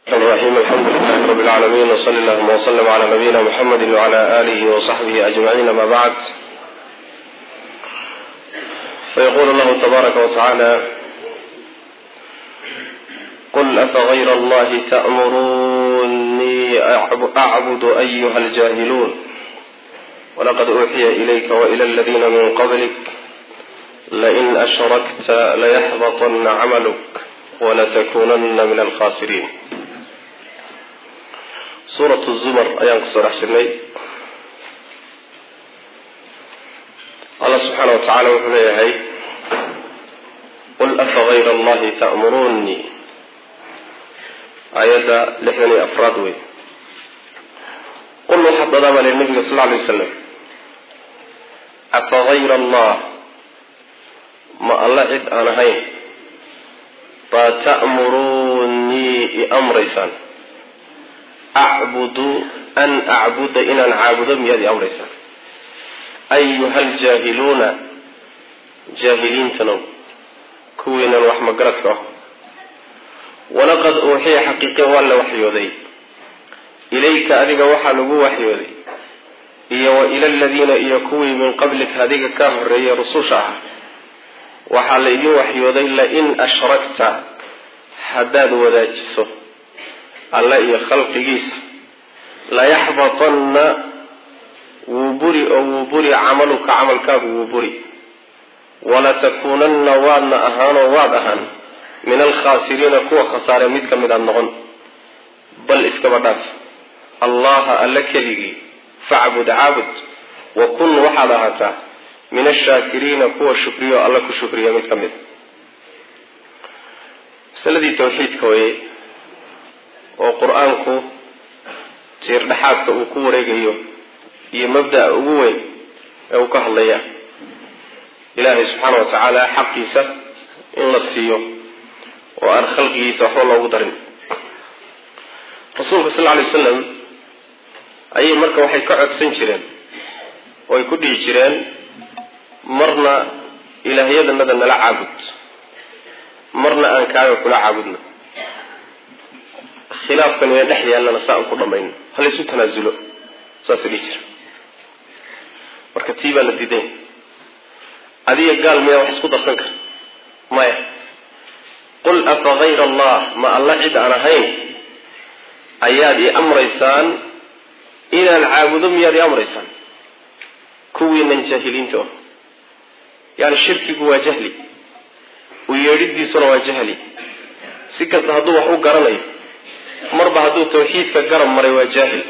الرحيم الحمد لله رب العالمين وصلى اللهم وسلم على نبينا محمد وعلى آله وصحبه أجمعين ما بعد فيقول الله تبارك وتعالى قل أفغير الله تأمروني أعبد أيها الجاهلون ولقد أوحي إليك وإلى الذين من قبلك لئن أشركت ليحبطن عملك ولتكونن من الخاسرين suuratu zumar ayaan kusoo dhex jirnay allah subxaana wa tacaala wuxuu leeyahay qul afa gayra allahi ta'muruunii aayadda lixdan iyo afraad wey qul waxaad dadaama leh nabiga sal alay wasalam afa gayra allah ma alla cid aan ahayn baa ta'muruunii i amraysaan acbudu an acbuda inaan caabudo miyaad i amraysaan ayuha ljaahiluuna jaahiliintanow kuwiinan wax magaradka ah walaqad uuxiya xaqiiqe waa la waxyooday ilayka adiga waxaa lagu waxyooday iyo wa ila aladiina iyo kuwii min qablika adiga kaa horeeyay rususha ah waxaa la idin waxyooday lain ashrakta haddaad wadaajiso alle iyo khalqigiisa layaxbatanna wuu buri oo wuu buri camaluka camalkaagu wuu buri walatakuunanna waadna ahaanoo waad ahaan min alkhaasiriina kuwa khasaare mid ka mid aad noqon bal iskaba dhaaf allaha alle keligii facbud caabud wa kun waxaad ahaataa min ashaakiriina kuwa shukriyo alle ku shukriya mid ka mid masaladii tawxiidka weye oo qur-aanku tiir dhexaadka uu ku wareegayo iyo mabda'a ugu weyn ee uu ka hadlaya ilaahay subxaana wa tacaala xaqiisa in la siiyo oo aan khalqigiisa waxba loogu darin rasuulka sal lla alay wasalam ayay marka waxay ka codsan jireen oo ay ku dhihi jireen marna ilaahyadanada nala caabud marna aan kaaga kula caabudno khilaafkan ina dhex yaallana saa aan ku dhamayno halaysu tanaasulo saasa dhihi jira marka tii baa la diiday adiga gaal miyaa wax isku darsan kara maya qul afa gayra allah ma alla cid aan ahayn ayaad i amraysaan inaan caabudo miyaad i amraysaan kuwiinan jaahiliinta ah yani shirkigu waa jahli u yeedhidiisuna waa jahli si kasta hadduu wax u garanayo marba hadduu tawxiidka garab maray waa jaahil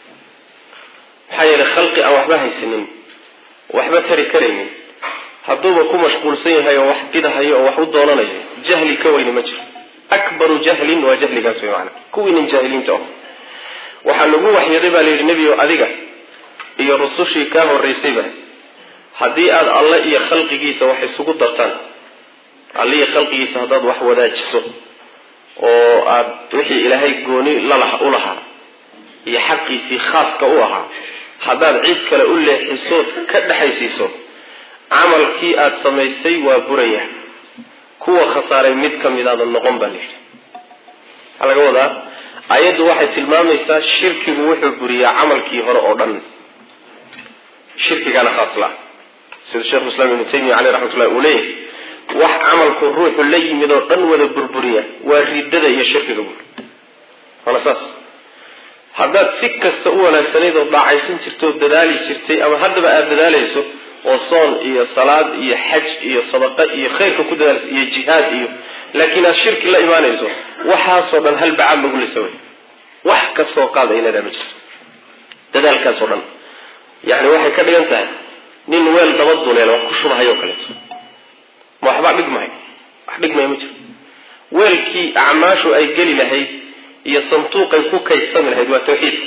maxaa yeelay khalqi aan waxba haysanin waxba tari karaynin hadduuba ku mashquulsan yahay oo wax bidahayo oo wax u doonanayo jahli ka weyni ma jiro akbaru jahlin waa jahligaas wey maana kuwiinan jaahiliinta ah waxaa lagu waxyaday baa layidhi nebigo adiga iyo rusushii kaa horraysayba haddii aad alle iyo khalqigiisa wax isugu dartaan alle iyo khalqigiisa haddaad wax wadaajiso oo aad wixii ilaahay gooni lalaha u lahaa iyo xaqiisii khaaska u ahaa haddaad cid kale u leexisood ka dhexaysiiso camalkii aada samaysay waa buraya kuwa khasaaray mid ka mid aadan noqon baa layidhi waxaa laga wadaa ayaddu waxay tilmaamaysaa shirkigu wuxuu buriyaa camalkii hore oo dhan shirkigaana khaas la sida sheekhu islaam ibnu taymiya caleyh raxmatullahi uu leeyahay wax camalku ruuxu la yimid oo dhan wada burburiya waa riddada iyo shirkiga buur waana saas haddaad si kasta u wanaagsanayd oo daacaysan jirtay oo dadaali jirtay ama haddaba aada dadaalayso oo soon iyo salaad iyo xaj iyo sadaqa iyo khayrka ku dadaalayso iyo jihaad iyo laakiin aad shirki la imaanayso waxaasoo dhan hal bacaad lagu lisa wey wax kasoo qaada inadaa ma jirto dadaalkaasoo dhan yani waxay ka dhigan tahay nin weel daba duleel wax ku shubahayo kaleeto ma waxbaa dhigmahay wax dhigmaya ma jiro weelkii acmaashu ay geli lahayd iyo santuuqay ku kaydsami lahayd waa tawxiidka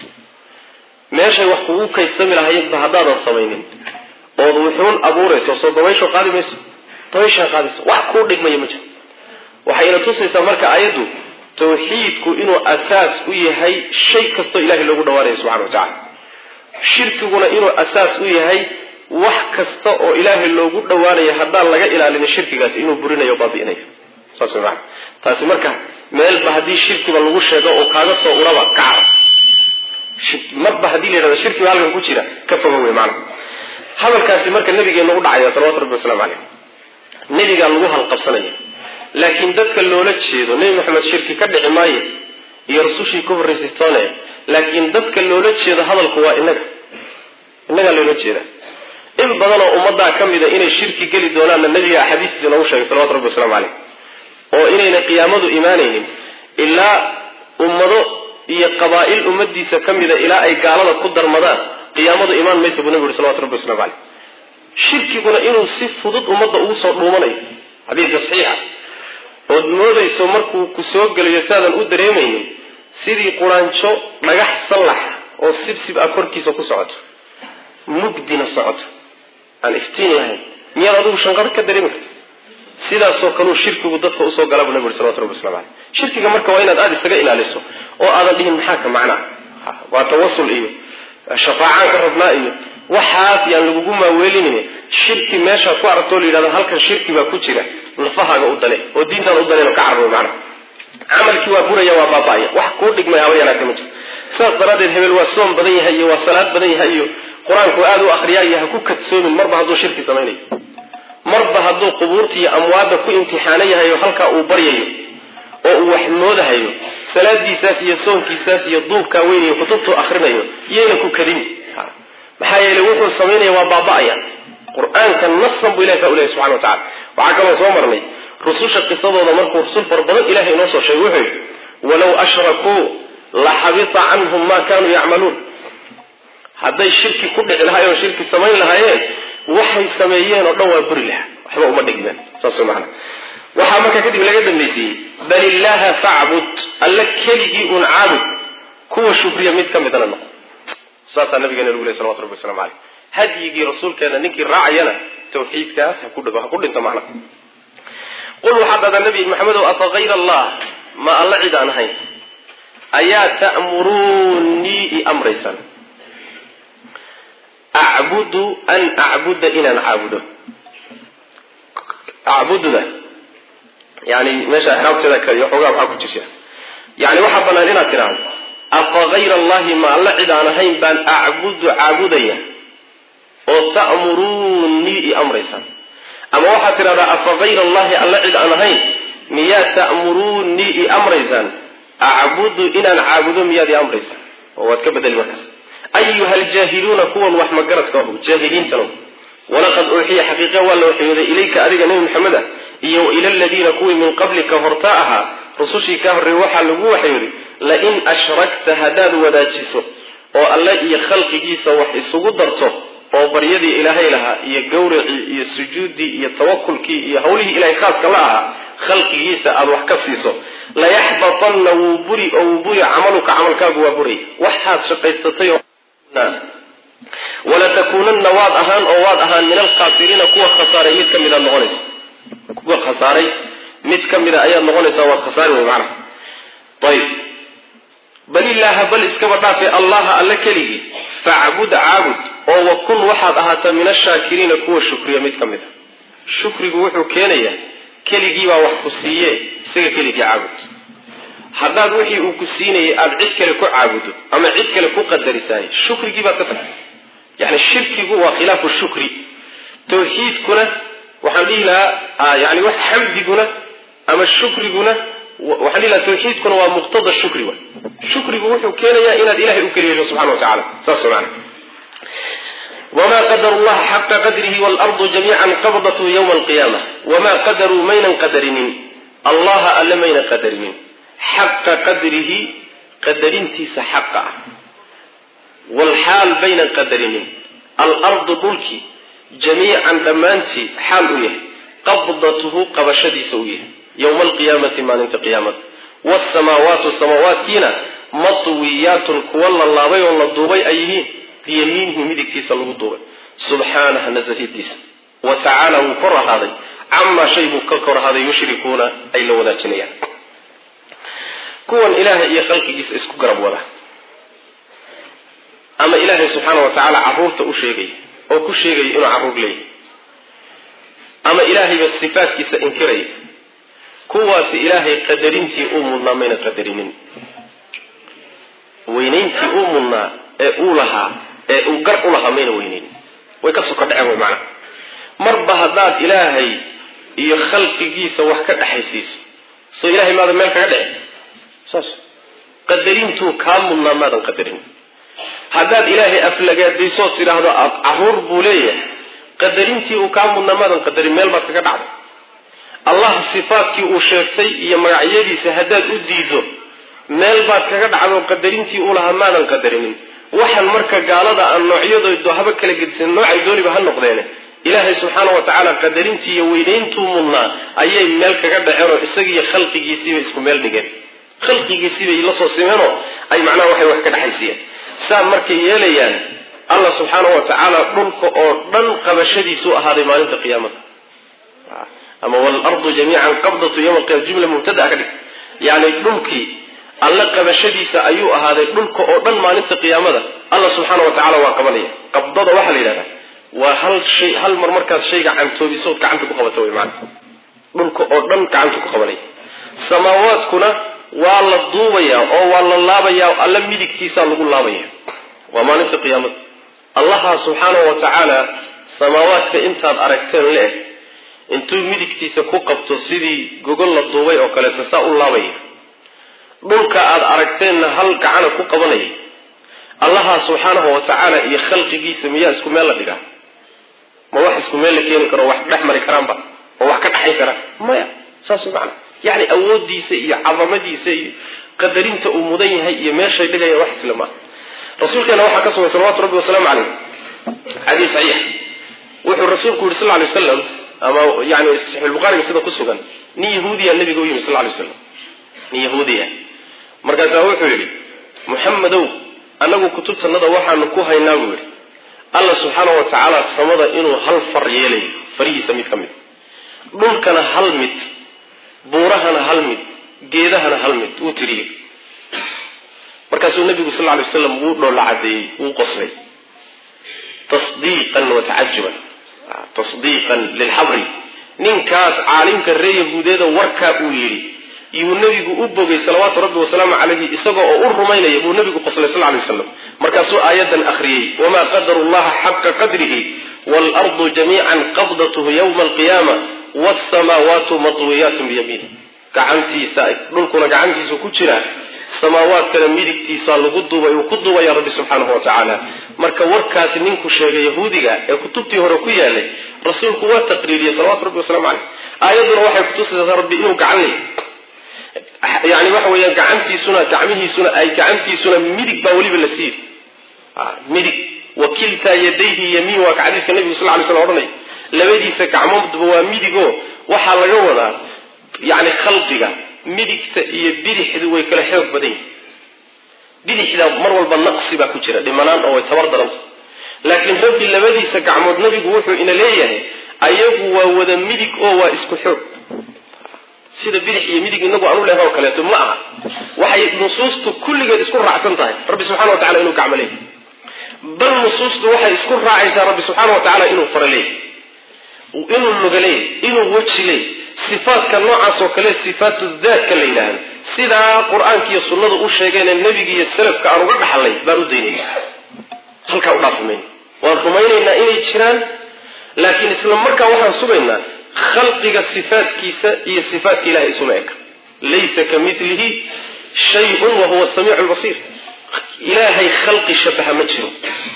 meeshay wax kugu kaydsami lahaydba haddaadan samaynin ood wuxuun abuurayso soo dabaysho qaadi mayso dabayshaa qaadayso wax kuu dhigmaya ma jiro waxayna tusaysaa marka ayaddu tawxiidku inuu asaas u yahay shay kastoo ilahay loogu dhawaanayo subxana wa tacala shirkiguna inuu asaas u yahay wax kasta oo ilaahay loogu dhawaanayo haddaan laga ilaalinin shirkigaasi inuu burinayo o baabi'inayo saas way maana taasi marka meelba haddii shirkiba lagu sheego oo kaaga soo uraba kacar marba haddii la yidhahdo shirkiba halkan ku jira ka foga wey maana hadalkaasi marka nabigeena u dhacaya salawatu rabbi waslamu caleyh nebigaa lagu halqabsanaya laakiin dadka loola jeedo nebi maxamed shirki ka dhici maayo iyo rasushii ka horraysay toone laakiin dadka loola jeedo hadalku waa inaga innagaa loola jeeda in badanoo ummaddaa ka mida inay shirki geli doonaanna nabiga axaadiistiisa noogu sheegay salawatu rabbi waslamu caleyh oo inayna qiyaamadu imaanaynin ilaa ummado iyo qabaa'il ummadiisa ka mida ilaa ay gaalada ku darmadaan qiyaamadu imaan maysa buu nabigu yuri salawatu rabbi waslamu caleyh shirkiguna inuu si fudud ummadda ugu soo dhuumanayo xadiidka saxiixa ood moodayso markuu ku soo gelayo saadan u dareemaynin sidii quraanjo dhagax sallaxa oo sibsib ah korkiisa ku socoto mugdina socoto aan iftiin lahayn miyaad adigu shanqar ka dareemi karta sidaasoo kaleu shirkigu dadka usoo gala buu nabi uri salawatu rabbi waslamu caleyh shirkiga marka waa inaad aada isaga ilaaliso oo aadan dhihin maxaa ka macnaa waa tawasul iyo shafaacaan ka rabnaa iyo waxaas yaan lagugu maaweelinin shirki meeshaad ku aragtoo la yidhahdo halkan shirki baa ku jira lafahaaga u dale oo diintaada u daleen oo ka carbo macna camalkii waa buraya waa baaba'aya wax kuu dhigmay haba yanaagta ma jiro saas daraaddeed hebel waa soom badan yahay iyo waa salaad badan yahay iyo qur-aanku aada u akriyaa iyo ha ku kadsoomin marba hadduu shirki samaynayo marba hadduu qubuurta iyo amwaadda ku imtixaano yahay oo halkaa uu baryayo oo uu wax moodahayo salaadiisaas iyo soonkiisaas iyo duubkaa weynayo kutubtuu akrinayo iyayna ku kadin maxaa yeele wuxuu samaynaya waa baaba'aya qur-aanka nasan buu ilahi saa u lehay subxana wa tacala waxaa kaloo soo marnay rususha qisadooda markuu rusul fara badan ilahay inoo soo sheegay wuxuu yidhi walow ashrakuu la xabita canhum ma kanuu yacmaluun hadday shirki ku dhici lahaayeen oo shirki samayn lahaayeen waxay sameeyeen oo dhan waa buri laha waxba uma dhigmeen saas mana waxaa markaa kadib laga dambaysiiyey bal illaaha facbud alla keligii un caabud kuwa shukriya mid ka midana noqo saasaa nabigeena lagu ley salawatu rabbi waslamu caleyh hadyigii rasuulkeena ninkii raacayana tawxiidkaas ha ku dhigo ha ku dhinto macna qul waxaad dhahdaa nabi maxamedow afa hayra allah ma alla cid aan ahayn ayaa ta'muruunii i amraysaan acbudu an acbuda inaan caabudo acbududa yani meesha ixraabteeda kale iyo xoogaa waxaa ku jirta yani waxaa banaan inaad tidhaahdo afa hayra allahi ma alla cid aan ahayn baan acbudu caabudaya oo ta'muruunii i amraysaan ama waxaad tidhahdaa afa hayra allahi alla cid aan ahayn miyaad ta'muruunii i amraysaan acbudu inaan caabudo miyaad i amraysaan oo waad ka bedeli markaas ayuha aljaahiluuna kuwan wax magaradka ahu jaahiliintano walaqad uuxiya xaqiiqa waa la waxyooday ilayka adiga nebi maxamed ah iyo ila aladiina kuwii min qablika horta ahaa rusushii kaa horreeyey waxaa lagu waxyooday lain ashrakta haddaad wadaajiso oo alle iyo khalqigiisa wax isugu darto oo baryadii ilaahay lahaa iyo gawracii iyo sujuuddii iyo tawakulkii iyo hawlihii ilahay khaaska la ahaa khalqigiisa aada wax ka siiso layaxbatanna wuu buri oo wuu buri camaluka camalkaagu waa buray waxaad shaqaysatay oo walatakuunanna waad ahaan oo waad ahaan min alkhaasiriina kuwa khasaaray mid ka midaad noqonaysa kuwa khasaaray mid ka mida ayaad noqonaysaa waad khasaari wey macnaha ayib bal ilaaha bal iskaba dhaafe allaha alla keligii facbud caabud oo wakun waxaad ahaataa min ashaakiriina kuwa shukriya mid ka mid a shukrigu wuxuu keenayaa keligiibaa wax ku siiye isaga keligii caabud haddaad wixii uu ku siinayay aada cid kale ku caabudo ama cid kale ku qadarisaay shukrigii baad ka tagtay yani shirkigu waa khilaafu shukri tawxiidkuna waxaan dhihi lahaa yani wax xamdiguna ama shukriguna waxaan dhihi lahaa tawxiidkuna waa muqtada shukri wa shukrigu wuxuu keenayaa inaad ilahay u keliyeesho subxana wa tacala saas maana wma qadaru llaha xaqa qadrihi waalardu jamiican qabdathu ywma alqiyaama wamaa qadaruu maynan qadarinin allaha alle maynan qadarinin xaqa qadrihi qadarintiisa xaqa ah walxaal baynan qadarinin alardu dhulkii jamiican dhammaantii xaal u yahay qabdatuhu qabashadiisa u yahay yowma alqiyaamati maalinta qiyaamada waasamaawaatu samaawaatkiina matwiyaatun kuwa la laabay oo la duubay ay yihiin biyamiinihi midigtiisa lagu duubay subxaanaha nasahadiisa wa tacaala wuu kor ahaaday camaa shay buu ka kor ahaaday yushrikuuna ay la wadaajinayaan kuwan ilaahay iyo khalqigiisa isku garab wada ama ilaahay subxaana wa tacaala caruurta u sheegaya oo ku sheegaya inuu carruur leeyahay ama ilaahayba sifaadkiisa inkiraya kuwaasi ilaahay qadarintii uu mudnaa mayna qadarinin weynayntii uu mudnaa ee uu lahaa ee uu gar u lahaa mayna weynaynin way ka soka dhaceen way macnaha marba haddaad ilaahay iyo khalqigiisa wax ka dhexaysiiso soo ilahay maadan meel kaga dhici saas qadarintuu kaa mudnaa maadan qadarin haddaad ilaahay aflagaadaysood tidhaahdo caruur buu leeyahay qadarintii uu kaa mudnaa maadan qadarin meel baad kaga dhacday allah sifaadkii uu sheegtay iyo magacyadiisa haddaad u diido meel baad kaga dhacdo qadarintii uu lahaa maadan qadarinin waxaan marka gaalada aan noocyadoodo haba kala gedisan noocay dooniba ha noqdeene ilaahay subxaana wa tacaala qadarintii iyo weynayntuu mudnaa ayay meel kaga dhaceenoo isagiiyo khalqigiisiibay isku meel dhigeen khalqigiisiibay la soo simeenoo ay macnaha waxay wax ka dhexaysiiyeen saa markay yeelayaan allah subxaana wa tacaala dhulka oo dhan qabashadiisuu ahaaday maalinta qiyaamada ama walardu jamiican qabdatu yawma alqiyama jumla mubtada ka dhig yani dhulkii alle qabashadiisa ayuu ahaaday dhulka oo dhan maalinta qiyaamada alla subxaana wa tacala waa qabanaya qabdada waxaa la yidhahdaa waa hal shay hal mar markaad shayga cantoobisood gacanta ku qabato way maana dhulka oo dhan gacanta ku qabanaya samaawaadkuna waa la duubayaa oo waa la laabayaa alla midigtiisaa lagu laabaya waa maalinta qiyaamada allaha subxaana wa tacaala samaawaadka intaad aragteen le-eg intuu midigtiisa ku qabto sidii gogol la duubay oo kaleeto saa u laabaya dhulka aad aragteenna hal gacana ku qabanaya allaha subxaanahu wa tacaala iyo khalqigiisa miyaa isku meel la dhigaa ma wax isku meel la keeni karo wax dhex mari karaanba oo wax ka dhexayn kara maya saas macana yacni awoodiisa iyo cadamadiisa iyo qadarinta uu mudan yahay iyo meeshay dhigaya wax isla maaha rasuulkeena waxaa ka sugan salawatu rabbi wasalaamu caleyh xadiis saxiix wuxuu rasuulku yihi sal ly waslam ama yani saxiixulbukhaariga sida ku sugan nin yahuudiya nabiga u yimi sal lay waslam nin yahuudiya markaasaa wuxuu yidhi muxamedow annagu kutubtanada waxaanu ku haynaa buu yidhi alla subxaana wa tacaala samada inuu hal far yeelayo farihiisa mid ka mid dhulkana hal mid buurahana hal mid geedahana hal mid wuu tiriyey markaasuu nabigu sal ly waslam wuu dhoolla cadeeyey wuu qoslay tasdiiqan wa tacajuban tasdiiqan lilxabri ninkaas caalimka ree yahuudeeda warkaa uu yidhi yuu nabigu u bogay salawaatu rabbi wasalaamu calayhi isagoo oo u rumaynaya buu nabigu qoslay sal lay waslam markaasuu aayadan akhriyey wamaa qadaru llaha xaqa qadrihi waalardu jamiican qabdathu yowma alqiyaama wsamaawaatu matwiyaatun biyamiini gacantiisa dhulkuna gacantiisu ku jira samaawaadkana midigtiisa lagu duubay uu ku duubaya rabbi subxaanahu wa tacaala marka warkaasi ninku sheegay yahuudiga ee kutubtii hore ku yaalay rasuulku waa taqriiriyey salawatu rabbi wasalamu caleyh aayadduna waxay kutusaysaa rabbi inuu gacan leeyay yani waxa weeyaan gacantiisuna gacmihiisuna ay gacantiisuna midig baa weliba la siiyey midig wakiltaa yadayhi yamiin waa ka xadiiska nabigu sal lay slam odhanay labadiisa gacmoodba waa midigo waxaa laga wadaa yani khalqiga midigta iyo bidixdu way kala xoog badan yihin bidixda mar walba naqsi baa ku jira dhimanaan oo way tabar daranta laakiin rabbi labadiisa gacmood nabigu wuxuu ina leeyahay ayagu waa wada midig oo waa isku xoog sida bidix iyo midig inagu aanu leeha oo kaleeto ma aha waxay nusuustu kulligeed isku raacsan tahay rabbi subxana wa tacala inuu gacmo leeyahy bal nusuustu waxay isku raacaysaa rabbi subxaana wa tacala inuu fara leeyahy inuu luga leeyahy inuu weji leeyahy sifaadka noocaas oo kale sifaatu daatka la yidhaahdo sidaa qur-aanka iyo sunnadu u sheegeen ee nebiga iyo salafka aan uga dhaxlay baan u daynayna halkaa u dhaafimayna waan rumaynaynaa inay jiraan laakiin isla markaa waxaan sugaynaa khalqiga sifaatkiisa iyo sifaatka ilahay isuma eka laysa ka milihi shayun wa huwa samiicu lbasiir ilaahay khalqi shabaha ma jiro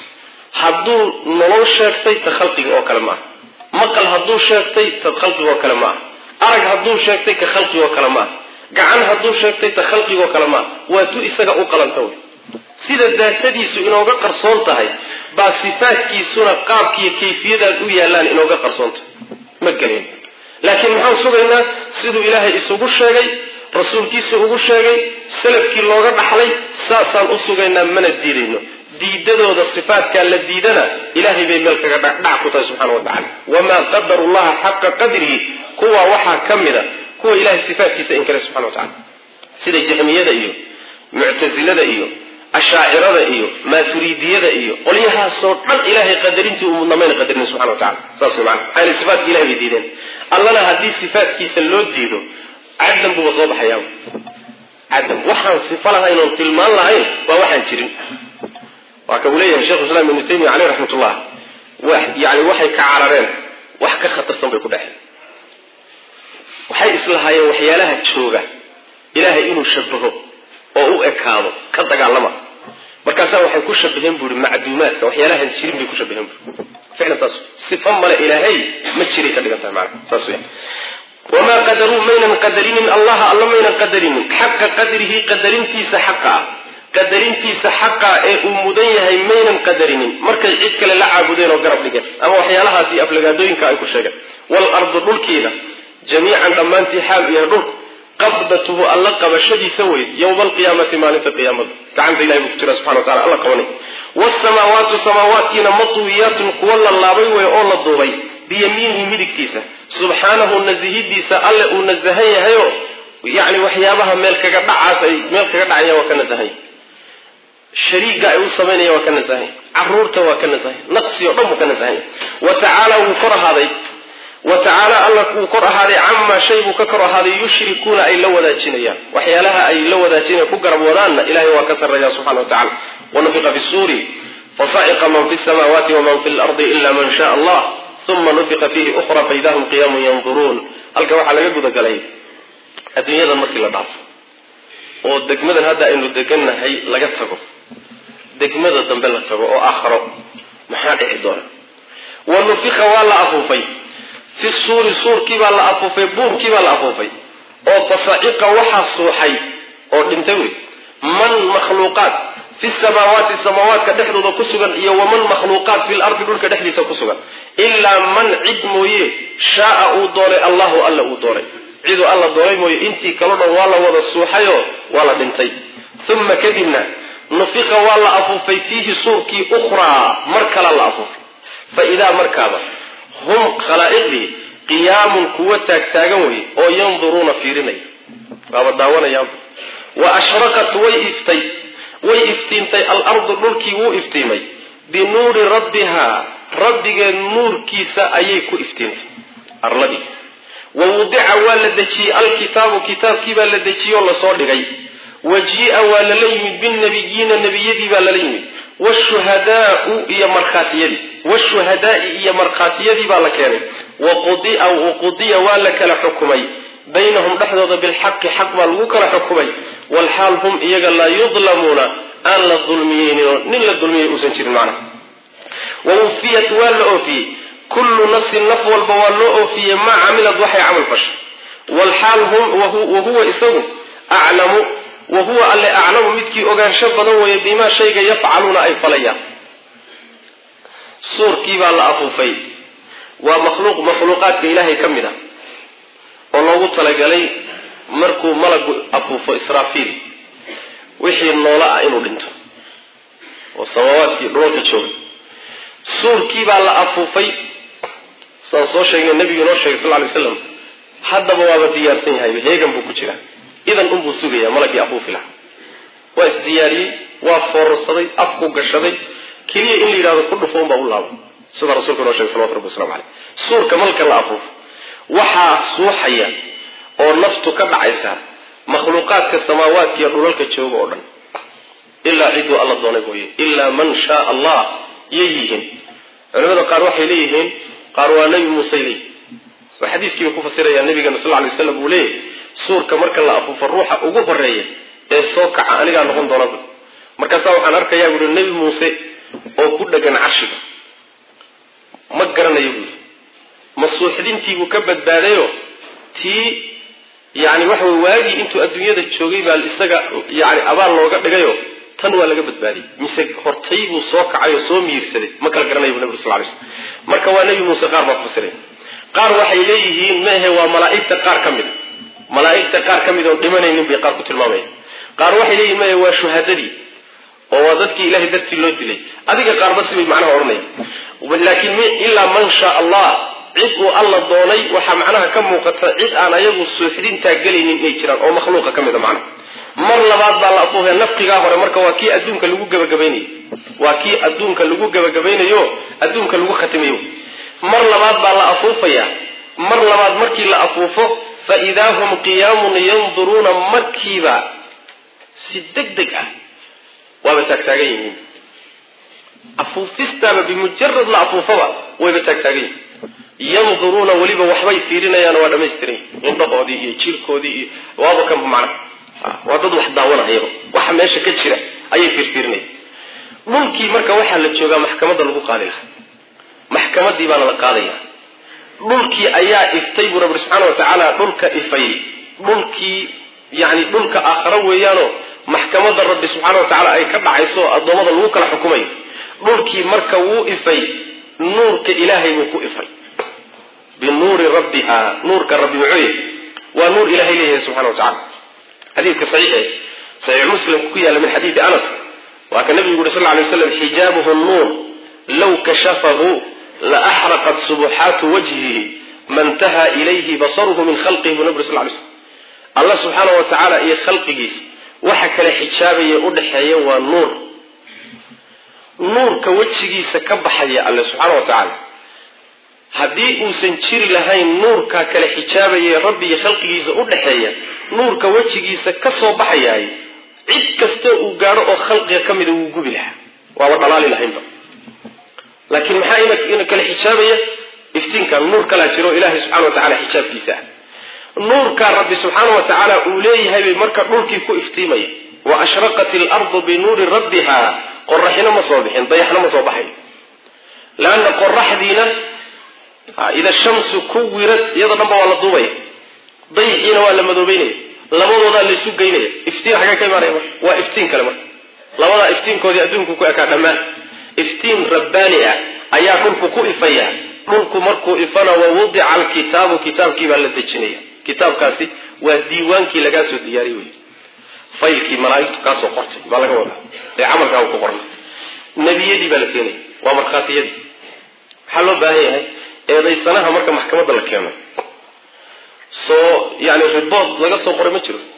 hadduu nolol sheegtay ta khalqiga oo kale maaha maqal hadduu sheegtay ta khalqiga oo kale maaha arag hadduu sheegtay ka khalqiga oo kale maaha gacan hadduu sheegtay ta khalqiga oo kale maaha waa tu isaga u qalanta wey sida daatadiisu inooga qarsoon tahay baa sifaadkiisuna qaabkiiyo kayfiyadaad u yaallaan inooga qarsoontahay ma gelayn laakiin maxaan sugaynaa siduu ilaahay isugu sheegay rasuulkiisa ugu sheegay salafkii looga dhaxlay saasaan u sugaynaa mana diidayno diidadooda sifaatkaa la diidana ilahay bay meel kaga dhac ku tahay subxana wa tacala wamaa qadaru llaha xaqa qadrihi kuwa waxaa ka mida kuwa ilahay sifaatkiisa inkare subxana wa tacala sida jahmiyada iyo muctasilada iyo ashaacirada iyo maaturidiyada iyo qolyahaasoo dhan ilahay qadarintii uu mudnamayna qadarin subxana wa tacala saas way maana maxaa sifaatka ilahay bay diideen allana haddii sifaatkiisa loo diido cadam buuba soo baxayaa cadam waxaan sifo lahayn oon tilmaan lahayn waa waxaan jirin waa ka uu leeyahay shekhu islam ibnu taymiya caleyh raxmatullah yani waxay ka carareen wax ka khatarsan bay ku dhexeen waxay islahaayeen waxyaalaha jooga ilaahay inuu shabaho oo u ekaado ka dagaalama markaasaa waxay ku shabaheen bu ihi macduumaadka waxyaalahan jirin bay ku shabaheen bu ficlan saas sifa male ilaahay ma jiray ka dhigan tahay maana saas weya wamaa qadaruu maynan qadarinin allaha alla maynan qadarinin xaqa qadrihi qadarintiisa xaqa ah qadarintiisa xaqa ee uu mudan yahay maynan qadarinin markay cid kale la caabudeen oo garab dhigeen ama waxyaalahaas iyo aflagaadooyinka ay ku sheegeen waalardu dhulkiida jamiican dhammaantii xaal u yahay dhulku qabdatuhu alla qabashadiisa wey yowma alqiyaamati maalinta qiyaamada gacanta ilahay buu ku jira subxana wa tacala alla qabanay waasamaawaatu samaawaatkiina matwiyaatun kuwa la laabay wey oo la duubay biyamiinihi midigtiisa subxaanahu nazihidiisa alle uu nasahan yahayo yani waxyaabaha meel kaga dhacaas ay meel kaga dhacaya waa ka nasahanya shariiga ay u samaynaya waa ka nasahanya caruurta waa ka nasahanya naqsi o dhan buu ka nasahanya wa tacaala wuu kor ahaaday wa tacaala alla wuu kor ahaaday camaa shay buu ka kor ahaaday yushrikuuna ay la wadaajinayaan waxyaalaha ay la wadaajinayan ku garab wadaanna ilahay waa ka sarreeya subxana wa tacala wanufiqa fi suuri fasaciqa man fi samaawaati waman fi lardi ila man shaa allah uma nufiqa fiihi ukhra faida hum qiyaamun yanduruun halka waxaa laga gudagalay adduunyadan markii la dhaafo oo degmadan hadda aynu degannahay laga tago degmada dambe la tago oo aakharo maxaa dhici doona wa nufiqa waa la afuufay fi suuri suurkii baa la afuufay buurkii baa la afuufay oo fasaciqa waxaa suuxay oo dhintay wey man makhluuqaat fi samaawaati samaawaadka dhexdooda ku sugan iyo waman makhluuqaat fi lardi dhulka dhexdiisa ku sugan ilaa man cid mooye shaaa uu doonay allahu alla uu doonay ciduu alla doonay mooye intii kaloo dhan waa la wada suuxayoo waa la dhintay uma kadibna nufiqa waa la afuufay fiihi suurkii ukhraa mar kala la afuufay fa idaa markaaba hum khalaa'iqdii qiyaamun kuwa taagtaagan wey oo yanduruuna fiirinaya waaba daawanayaanba wa ashraqat way iftay way iftiintay alardu dhulkii wuu iftiimay binuuri rabbihaa rabbigeed nuurkiisa ayay ku iftiintay arladii wa wudica waa la dejiyey alkitaabu kitaabkii baa la dejiyey oo lasoo dhigay wa jia waa lala yimid binabiyiina nebiyadii baa lala yimid washuhadaau iyo markhaatiyadii washuhadaai iyo markhaatiyadii baa la keenay waqudiya waa la kala xukumay baynahum dhexdooda bilxaqi xaq baa lagu kala xukumay walxaal hum iyaga laa yudlamuuna aan la dulmiyeyninoo nin la dulmiyay uusan jirin macnaha wawufiyat waa la oofiyey kullu nafsin naf walba waa loo oofiyey maa camilad waxay camal fashay walxaal hum wahuwa isagu aclamu wahuwa alle aclamu midkii ogaansho badan weeye bimaa shayga yafcaluuna ay falayaan suurkii baa la afuufay waa makhluuq makhluuqaadka ilaahay ka mid a oo loogu talagalay markuu malagu afuufo israafiil wixii noola ah inuu dhinto oo samaawaadkii dhulalka jooga suurkii baa la afuufay saan soo sheegnay nabigu inoo sheegay sal lay slam haddaba waaba diyaarsan yahay heegan buu ku jiraa idan unbuu sugaya malagii afuufi lahaa waa isdiyaariyey waa foorarsaday afku gashaday keliya in la yidhahdo ku dhufo unbaa u laaba sida rasuulka inoo shegay salawatu rabbi waslamu caleyh suurka malka la afuufo waxaa suuxaya oo naftu ka dhacaysa makhluuqaadka samaawaadka iyo dhulalka jooga oo dhan ilaa ciduu alla doonay mooye ilaa man shaa allah yay yihiin culimada qaar waxay leeyihiin qaar waa nebi muuse leeyihin oo xadiiskiiba ku fasiraya nabigeena sal lay slam uu leeyahy suurka marka la afuufo ruuxa ugu horeeya ee soo kaca anigaa noqon doonaba markaasaa waxaan arkayaa buui nebi muuse oo ku dhegan carshiga ma garanayo buui masuuxdintiibuu ka badbaadayo tii yani waxa wey waagii intuu adduunyada joogay baa isaga yani abaal looga dhigayo tan waa laga badbaadiyey mise hortay buu soo kacay oo soo miirsaday ma kala garanayo bu nabig sal lay slm marka waa nebi muuse qaar baa ku fasiray qaar waxay leeyihiin maahe waa malaaigta qaar ka mida malaaigta qaar ka mid oon dhimanaynin bay qaar ku tilmaamaya qaar waxay leeyihin maahe waa shuhadadii oo waa dadkii ilahay dartii loo dilay adiga qaarba sibay macnaha odhanaya laakiin ilaa man shaa allah cid uu alla doonay waxaa macnaha ka muuqata cid aan ayagu suuxdintaa gelaynin inay jiraan oo makhluuqa ka mida macnaha mar labaad baa la afuufaya nafqigaa hore marka waa kii adduunka lagu gabagabaynayo waa kii adduunka lagu gabagabaynayo adduunka lagu khatimayo mar labaad baa la afuufaya mar labaad markii la afuufo faidaa hum qiyaamun yanduruuna markiiba si deg deg ah waaba taagtaagan yihiin afuufistaaba bimujarad la afuufaba wayba taagtaagan yihiin yanduruuna weliba waxbay fiirinayaan waa dhamaystiran indhahoodii iyo jirkoodii iyo waaba kan macna waa dad wax daawanayaba waxa meesha ka jira ayay fiirfiirinaya dhulkii marka waxaa la joogaa maxkamadda lagu qaadi lahaa maxkamadii baana la qaadaya dhulkii ayaa iftay buu rabbi subxaana wa tacaala dhulka ifay dhulkii yani dhulka aakharo weeyaanoo maxkamadda rabbi subxaana wa tacaala ay ka dhacayso addoommada lagu kala xukumayo dhulkii marka wuu ifay nuurka ilaahay buu ku ifay binuuri rabbiha nuurka rabbi muxuu yahy waa nuur ilahay leeyahay subxana wa tacala xadiidka saxiixe saxiix muslim ku yaalla min xadiidi anas waa ka nabigu yuri sal ly waslam xijaabuhu nuur low kashafahu la axraqat subuxaatu wajhihi mantaha ilayhi basaruhu min khalqihi buu nabig sl lay slm allah subxaana wa tacaala iyo khalqigiisa waxa kale xijaabaya udhaxeeya waa nuur nuurka wejigiisa ka baxaya alle subxaana wa tacaala haddii uusan jiri lahayn nuurka kale xijaabaya rabbi iyo khalqigiisa udhaxeeya nuurka wejigiisa ka soo baxayaay cid kasta uu gaadho oo khalqiga ka mida wuu gubi lahaa waaba dhalaali lahaynba laakiin maxaa ina kale xijaabaya iftiinkan nuur kalaa jiro ilahay subxana wa tacala xijaabkiisa ah nuurkaa rabbi subxaana wa tacaala uu leeyahay bay marka dhulkii ku iftiimaya wa ashraqat ilardu binuuri rabbiha qoraxina ma soo bixin dayaxna ma soo baxay leanna qoraxdiina ida shamsu kuwirad iyadoo dhanba waa la duubaya dayixiina waa la madoobeynaya labadoodaa laysu geynaya iftiin xagee ka imaanaya marka waa iftiin kale marka labadaa iftiinkoodii adduunku ku ekaa dhammaan iftiin rabbaani ah ayaa dhulku ku ifaya dhulku markuu ifana wa wudica alkitaabu kitaabkii baa la dejinaya kitaabkaasi waa diiwaankii lagaa soo diyaariy wey faylkii malaaigtu kaasoo qortay baa laga wadaa ee camalkaa ku qornay nebiyadii baa la keenaya waa markhaatiyadii waxaa loo baahan yahay eedaysanaha marka maxkamadda la keeno soo yani ribood laga soo qoray ma jiro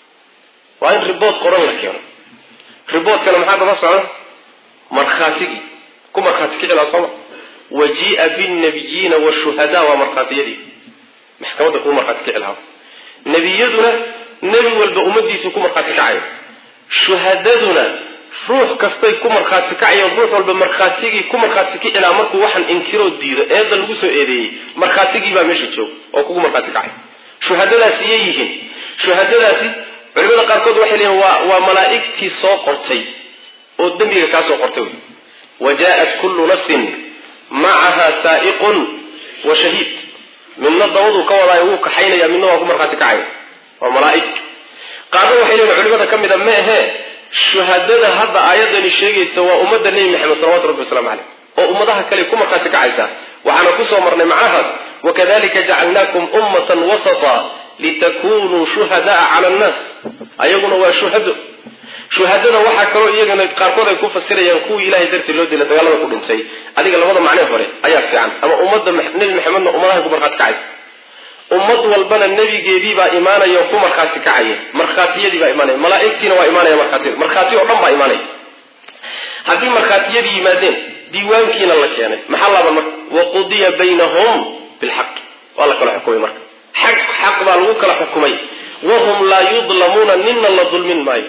waa in ribood qoran la keeno riboodkana maxaa daba socda markhaatigii ku markhaati kicilaa sooma wajii'a binnabiyiina washuhadaa waa markhaatiyadii maxkamadda kuu markhaati kici lahaa nebiyaduna nebi walba ummadiisu ku markhaati kacayo shuhadaduna ruux kastay ku markhaati kacayeen ruux walba markhaatigii ku markhaati kicilaa markuu waxaan inkiroo diido eedda lagu soo eedeeyey markhaatigii baa meesha jooga oo kugu markhaati kacay shuhadadaasi yay yihiin shuhadadaasi culimada qaarkood waxay leeyihin waa waa malaa'igtii soo qortay oo dembiga kaa soo qortay wey wa jaaءat kullu nafsin macaha saa'iqun wa shahiid midna dabaduu ka wadaayo wuu kaxaynaya midna waa ku markhaati kacaya waa malaa'ig qaarna waxay leeyihin culimada ka mida ma ahee shuhadada hadda aayadani sheegaysa waa ummadda nebi maxamed salawatu rabbi waslamu caleyh oo ummadaha kale ku markhaati kacaysa waxaana kusoo marnay macnahaas wakadalika jacalnaakum ummatan wasata litakunuu shuhadaa cala annaas ayaguna waa shuhado shuhadada waxaa kaloo iyagana qaarkood ay ku fasirayaan kuwii ilahay dartii loo dila dagaalada ku dhintay adiga labada macnee hore ayaa fiican ama ummadda nebi maxamedna ummadahay ku markhaati kacaysa ummad walbana nebigeedii baa imaanaya oo ku markhaati kacaya markhaatiyadii baa imaanaya malaaigtiina waa imaanaya markhaatiyada markhaati oo dhan baa imaanaya haddii markhaatiyadii yimaadeen diiwaankiina la keenay maxaa laaban marka waqudiya baynahum bilxaqi waa la kala xukumay marka xaq xaq baa lagu kala xukumay wahum laa yudlamuuna ninna la dulmin maayo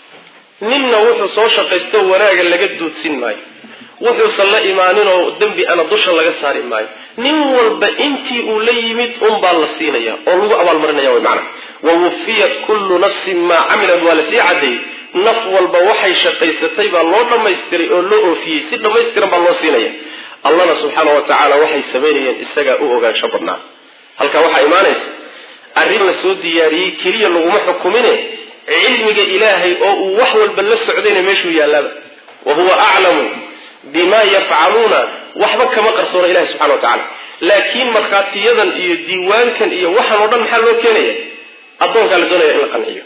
ninna wuxuu soo shaqaysto wanaaga laga duudsin maayo wuxuusan la imaaninoo dembi ana dusha laga saari maayo nin walba intii uu la yimid unbaa la siinaya oo lagu abaalmarinaya wy maana wawufiyat kullu nafsin maa camilat waa lasii cadeeyey naf walba waxay shaqaysatay baa loo dhammaystiray oo loo oofiyey si dhammaystiran baa loo siinaya allana subxaana wa tacaala waxay samaynayeen isagaa u ogaansho badnaa halkaa waxaa imaanaysa arrin la soo diyaariyey keliya laguma xukumine cilmiga ilaahay oo uu wax walba la socdayna meeshuu yaalaaba wa huwa aclamu bima yafcaluuna waxba kama qarsoona ilahi subxana wa tacala laakiin markhaatiyadan iyo diiwaankan iyo waxaan oo dhan maxaa loo keenaya addoonkaa la doonaya in la qanciyo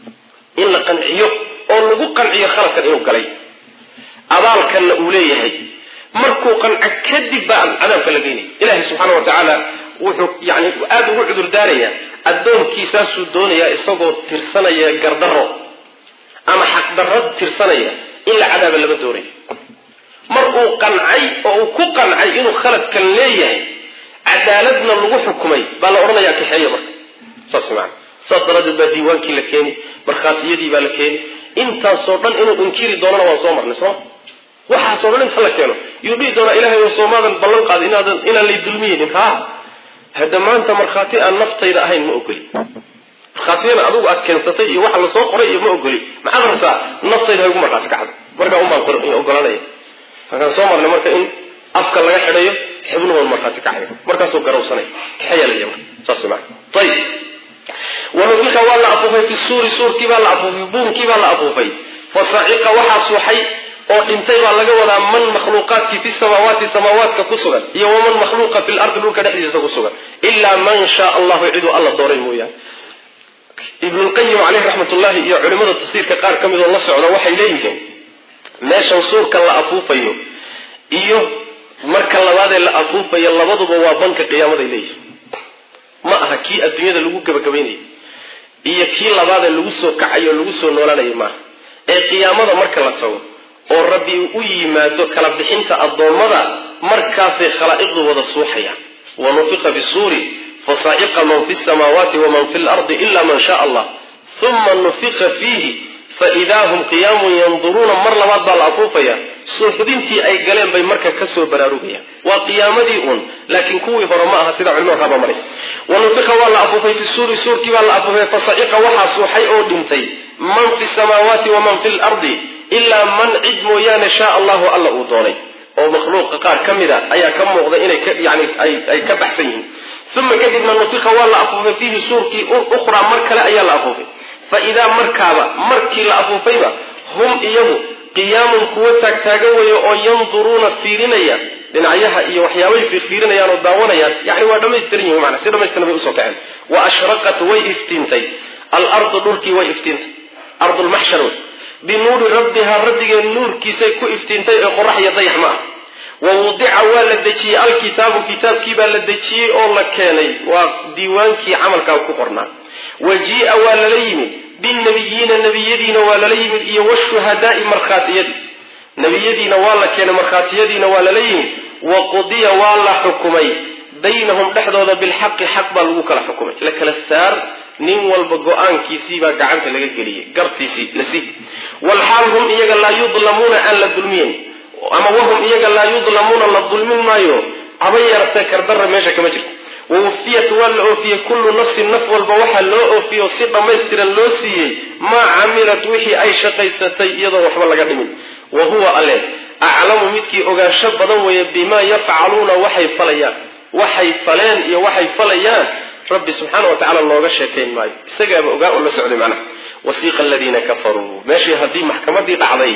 in la qanciyo oo lagu qanciyo khaladkan inuu galay abaalkanna uu leeyahay markuu qanco kadib baa cadaabka la geynaya ilahi subxaana wa tacaala wuxuu yani aada ugu cudur daarayaa addoonkiisaasuu doonayaa isagoo tirsanaya gardaro ama xaqdarro tirsanaya in la cadaaba lama doonayo mar uu qancay oo uu ku qancay inuu khaladkan leeyahay cadaaladna lagu xukumay baa la odhanayaa kaxeeya marka saas maana saas daraaddeed baa diiwaankii la keeni markhaatiyadii baa la keeni intaasoo dhan inuu inkiri doonana waan soo marnay sooma waxaasoo dhan inta la keeno yuu dhihi doonaa ilahay o soomaadan ballan qaada inaadan inaan lay dulmiyeynin ha hadda maanta markhaati aan naftayda ahayn ma ogoli markhaatiyana adugu aad keensatay iyo waxa lasoo qoray iyo ma ogoli maxaad rabtaa naftayda ha igu markhaati kacda markaa un baan ogolanaya markaan soo marnay marka in afka laga xidhayo xibnuhood markhaati kacayo markaasuu garawsanay kaxayaa laya marka saas maana ayib wanufiqa waa la afuufay fi suuri suurkii baa la afuufay buunkii baa la afuufay fasaciqa waxaa suuxay oo dhintay baa laga wadaa man makhluuqaadkii fi samaawaati samaawaadka ku sugan iyo waman makhluuqa fi lardi dhulka dhexdiisa ku sugan ilaa man shaa allahu ciduu alla dooray mooyaane ibnulqayim caleyhi raxmatullahi iyo culimada tafsiirka qaar ka midoo la socda waxay leeyihiin meeshan suurka la afuufayo iyo marka labaadee la afuufayo labaduba waa banka qiyaamaday leeyihiin ma aha kii adduunyada lagu gebagabaynayay iyo kii labaadee lagu soo kacayo lagu soo noolanayay maaha ee qiyaamada marka la tago oo rabbi u yimaado kala bixinta addoommada markaasay khalaa'iqdu wada suuxayaan wa nufiqa bisuuri fasaaciqa man fi samaawaati waman fi lardi ila man shaa allah uma nufiqa fiihi faidaa hum qiyaamun yanduruuna mar labaad baa la afuufaya suuxdintii ay galeen bay marka kasoo baraarugayaan waa qiyaamadii uun laakiin kuwii hore ma aha sida culimada qaaba maray wanufiqa waa la afuufay fi suuri suurkii baa la afuufay fasaciqa waxaa suuxay oo dhintay man fi samaawaati waman fi lardi ilaa man cid mooyaane shaa allahu alla uu doonay oo makhluuqa qaar ka mida ayaa ka muuqda inay yani ay ka baxsan yihiin uma kadibna nufiqa waa la afuufay fiihi suurkii ukhraa mar kale ayaa la afuufay fa idaa markaaba markii la afuufayba hum iyagu qiyaamun kuwo taagtaagan weeye oo yanduruuna fiirinaya dhinacyaha iyo waxyaabay fiirfiirinayaan oo daawanayaan yani waa dhamaystiran yihin mana si dhamaystiran bay usoo kaceen wa ashraqat way iftiintay alardu dhulkii way iftiintay ardulmaxshar wey binuuri rabbihaa rabbigee nuurkiisay ku iftiintay ee qorax iyo dayax ma ah wa wudica waa la dejiyey alkitaabu kitaabkii baa la dejiyey oo la keenay waa diiwaankii camalkaa ku qornaa wa jii-a waa lala yimid binnabiyiina nebiyadiina waa lala yimid iyo washuhadaai markhaatiyadii nebiyadiina waa la keenay markhaatiyadiina waa lala yimid wa qudiya waa la xukumay baynahum dhexdooda bilxaqi xaq baa lagu kala xukumay la kala saar nin walba go-aankiisii baa gacanta laga geliyey gartiisii lasi walxaal hum iyaga laa yudlamuuna aan la dulmiyen ama wahum iyaga laa yudlamuuna la dulmin maayo haba yeeratee kardara meesha kama jirto wawufiyat waa la oofiyey kullu nafsin naf walba waxaa loo oofiyo si dhammaystiran loo siiyey maa camilat wixii ay shaqaysatay iyadoo waxba laga dhimin wa huwa alle aclamu midkii ogaansho badan weeye bimaa yafcaluuna waxay falayaan waxay faleen iyo waxay falayaan rabbi subxaana wa tacala looga sheekayn maayo isagaaba ogaa oo la socday macnaha wasiiqa aladiina kafaruu meeshii haddii maxkamadii dhacday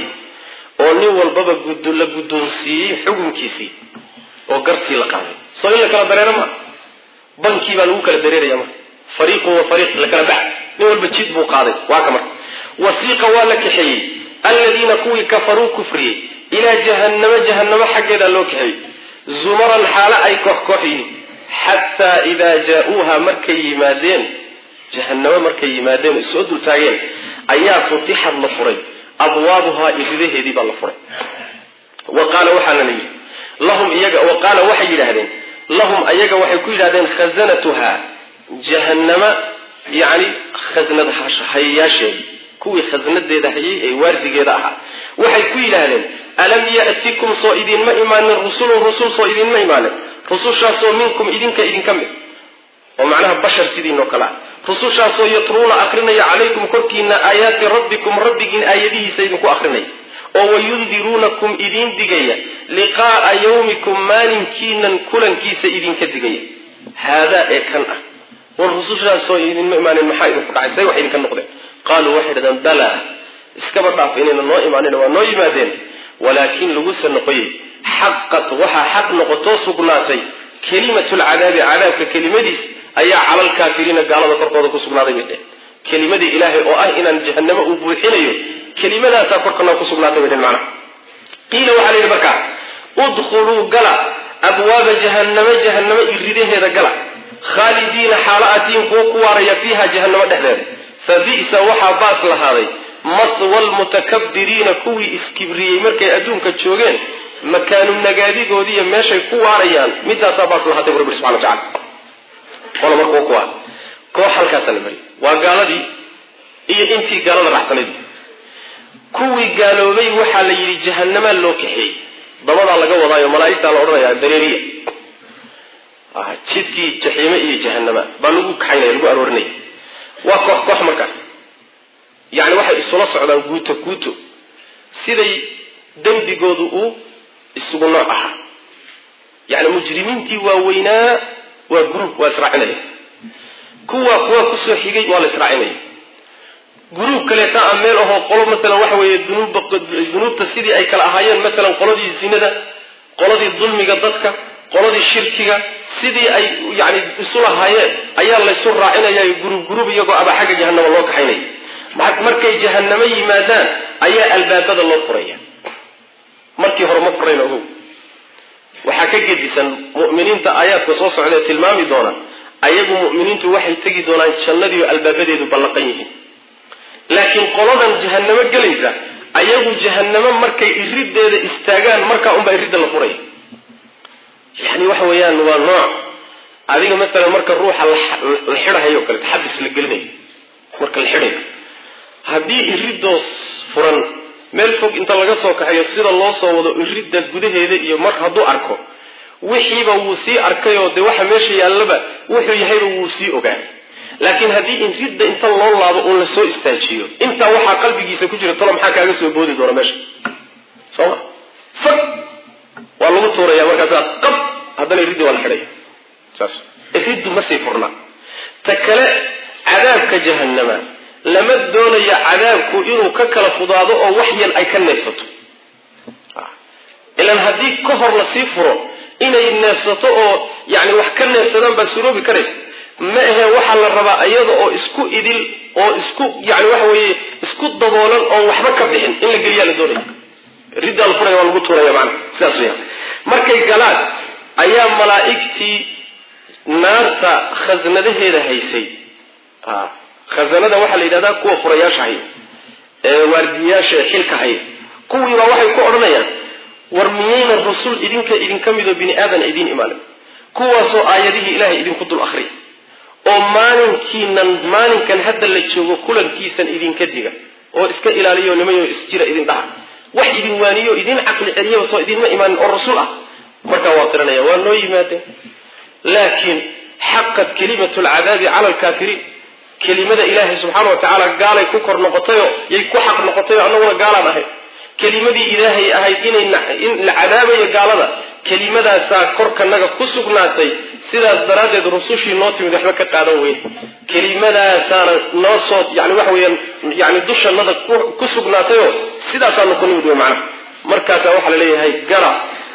oo nin walbaba la guddoonsiiyey xukunkiisii oo gartii la qaaday soo in la kala dareero maa bankii baa lagu kala dareeraya marka fariiqun wa fariiq la kala bax nin walba jid buu qaaday waa ka marka wasiiqa waa la kaxeeyey aladiina kuwii kafaruu kufriyey ilaa jahannamo jahannamo xaggeedaa loo kaxeeyey zumaran xaalo ay koox koox yihiin xataa idaa jaa-uuha markay yimaadeen jahannamo markay yimaadeen o soo dultaageen ayaa futixad la furay abwaabuhaa iridaheedii baa la furay wa qaala waxaana la yidhi lahum iyaga wa qaala waxay yidhaahdeen lahum ayaga waxay ku yidhahdeen khazanatuha jahannama yani khasnad hayayaasheedii kuwii khasnadeeda hayay ee waardigeeda ahaa waxay ku yidhaahdeen alam ya'tikum soo idinma imaanin rusulun rusul soo idinma imaanin rusushaasoo minkum idinka idinka mid oo macnaha bashar sidiinoo kale ah rusushaasoo yatruuna akrinaya calaykum korkiina aayaati rabbikum rabbigiin aayadihiisa idinku akrinaya oo wayundiruunakum idiin digaya liqaa'a yawmikum maalinkiinan kulankiisa idinka digaya haadaa ee kan ah war rusushaasoo idinma imaanin maxaa idinku dhacay say wax idinka noqdeen qaaluu waxay dhahdeen balaa iskaba dhaaf inayna noo imaanin waa noo yimaadeen walaakin laguse noqoyey xaqat waxaa xaq noqotoo sugnaatay kelimatu lcadaabi cadaabka kelimadiis ayaa cala alkaafiriina gaalada korkooda ku sugnaaday bay dhehen kelimadii ilaahay oo ah inaan jahanamo uu buuxinayo kelimadaasaa korkana ku sugnaatay bay dhehen macnaha qiila waxaa la yidhi markaa udkhuluu gala abwaaba jahannamo jahannamo iridaheeda gala khaalidiina xaalo atiin kuwo ku waaraya fiiha jahannamo dhexdeeda fa bi'sa waxaa baas lahaaday maswa lmutakabiriina kuwii iskibriyey markay adduunka joogeen makaanu nagaadigoodiiyo meeshay ku waarayaan midaasaa baas lahaatay bu rabbi subxana watacala qola markuu kuwa koox halkaasaa la mariyay waa gaaladii iyo intii gaalada raxsanayd kuwii gaaloobay waxaa la yidhi jahanamaa loo kaxeeyey dabadaa laga wadaayo malaa'igtaa la odhanayaa dareeriya jidkii jaxiime iyo jahanama baa lagu kaxaynaya lagu aroorinaya waa koox koox markaas yacni waxay isula socdaan guuto guuto siday dembigoodu uu isugu nooc ahaa yacni mujrimiintii waaweynaa waa gruub waa israacinaya kuwa kuwa kusoo xigay waa la israacinaya gruub kaleeta a meel ahoo qolo maalan waxa weeye dunuubba dunuubta sidii ay kala ahaayeen maalan qoladii zinada qoladii dulmiga dadka qoladii shirkiga sidii ay yani isu lahaayeen ayaa laysu raacinaya gruub gruub iyagoo aba xagga jahanama loo kaxaynaya markay jahanamo yimaadaan ayaa albaabada loo furaya markii hore ma furayn ogow waxaa ka gedisan mu'miniinta aayaadka soo socdae tilmaami doona ayagu mu'miniintu waxay tegi doonaan jannadiio albaabadeedu ballaqan yihiin laakiin qoladan jahanamo gelaysa ayagu jahanamo markay irideeda istaagaan markaa unbaa iridda la furaya yani waxa weeyaan waa nooc adiga maalan marka ruuxa la xidhahayo o kaleeto xabis la gelinayo marka la xidhayo haddii iridoos furan meel fog inta laga soo kaxayo sida loo soo wado iridda gudaheeda iyo mar hadduu arko wixiiba wuu sii arkayoo dee waxa meesha yaallaba wuxuu yahayba wuu sii ogaanay laakiin haddii iridda inta loo laabo uun la soo istaajiyo intaa waxaa qalbigiisa ku jira tolo maxaa kaaga soo boodi doona meesha sooma fag waa lagu tuuraya markaasaa qab haddana iriddi waa la xidhaya saas iriddu ma sii furnaa ta kale cadaabka jahannama lama doonayo cadaabku inuu ka kala fudaado oo wax yan ay ka neefsato ilan haddii ka hor lasii furo inay neefsato oo yani wax ka neefsadaan baa suroobi karaysa ma ahe waxaa la rabaa iyada oo isku idil oo isku yani waxa weeye isku daboolan oon waxba ka bixin in la geliyaa la doonaya riddaa la furaya waa lagu tuuraya maana sidaas weya markay galaan ayaa malaa'igtii naarta khasnadaheeda haysay khazanada waxaa la yidhahdaa kuwa furayaasha haya ee waardiyayaasha ee xilka haya kuwiibaa waxay ku odhanayaan war miyayna rasul idinka idinka midoo bini aadan idiin imaanin kuwaasoo aayadihii ilaahay idinku dul akhriya oo maalinkiinan maalinkan hadda la joogo kulankiisan idinka diga oo iska ilaaliyo nimayo isjira idin dhaha wax idin waaniyo idin caqli celiyaba soo idinma imaanin oo rasuul ah markaa waa qiranaya waa noo yimaadeen laakiin xaqat kelimatu lcadaabi cala alkaafiriin kelimada ilaahay subxaana wa tacaala gaalay ku kor noqotayoo yay ku xaq noqotayoo annaguna gaalaan ahayd kelimadii ilaahay ahayd inay in la cadaabayo gaalada kelimadaasaa korkanaga ku sugnaatay sidaas daraaddeed rusushii noo timid waxba ka qaadan weyn kelimadaasaana noo soo yani waxa weeyaan yani dushanada ku sugnaatayoo sidaasaanu ku nimid wey macnaha markaasaa waxaa la leeyahay gala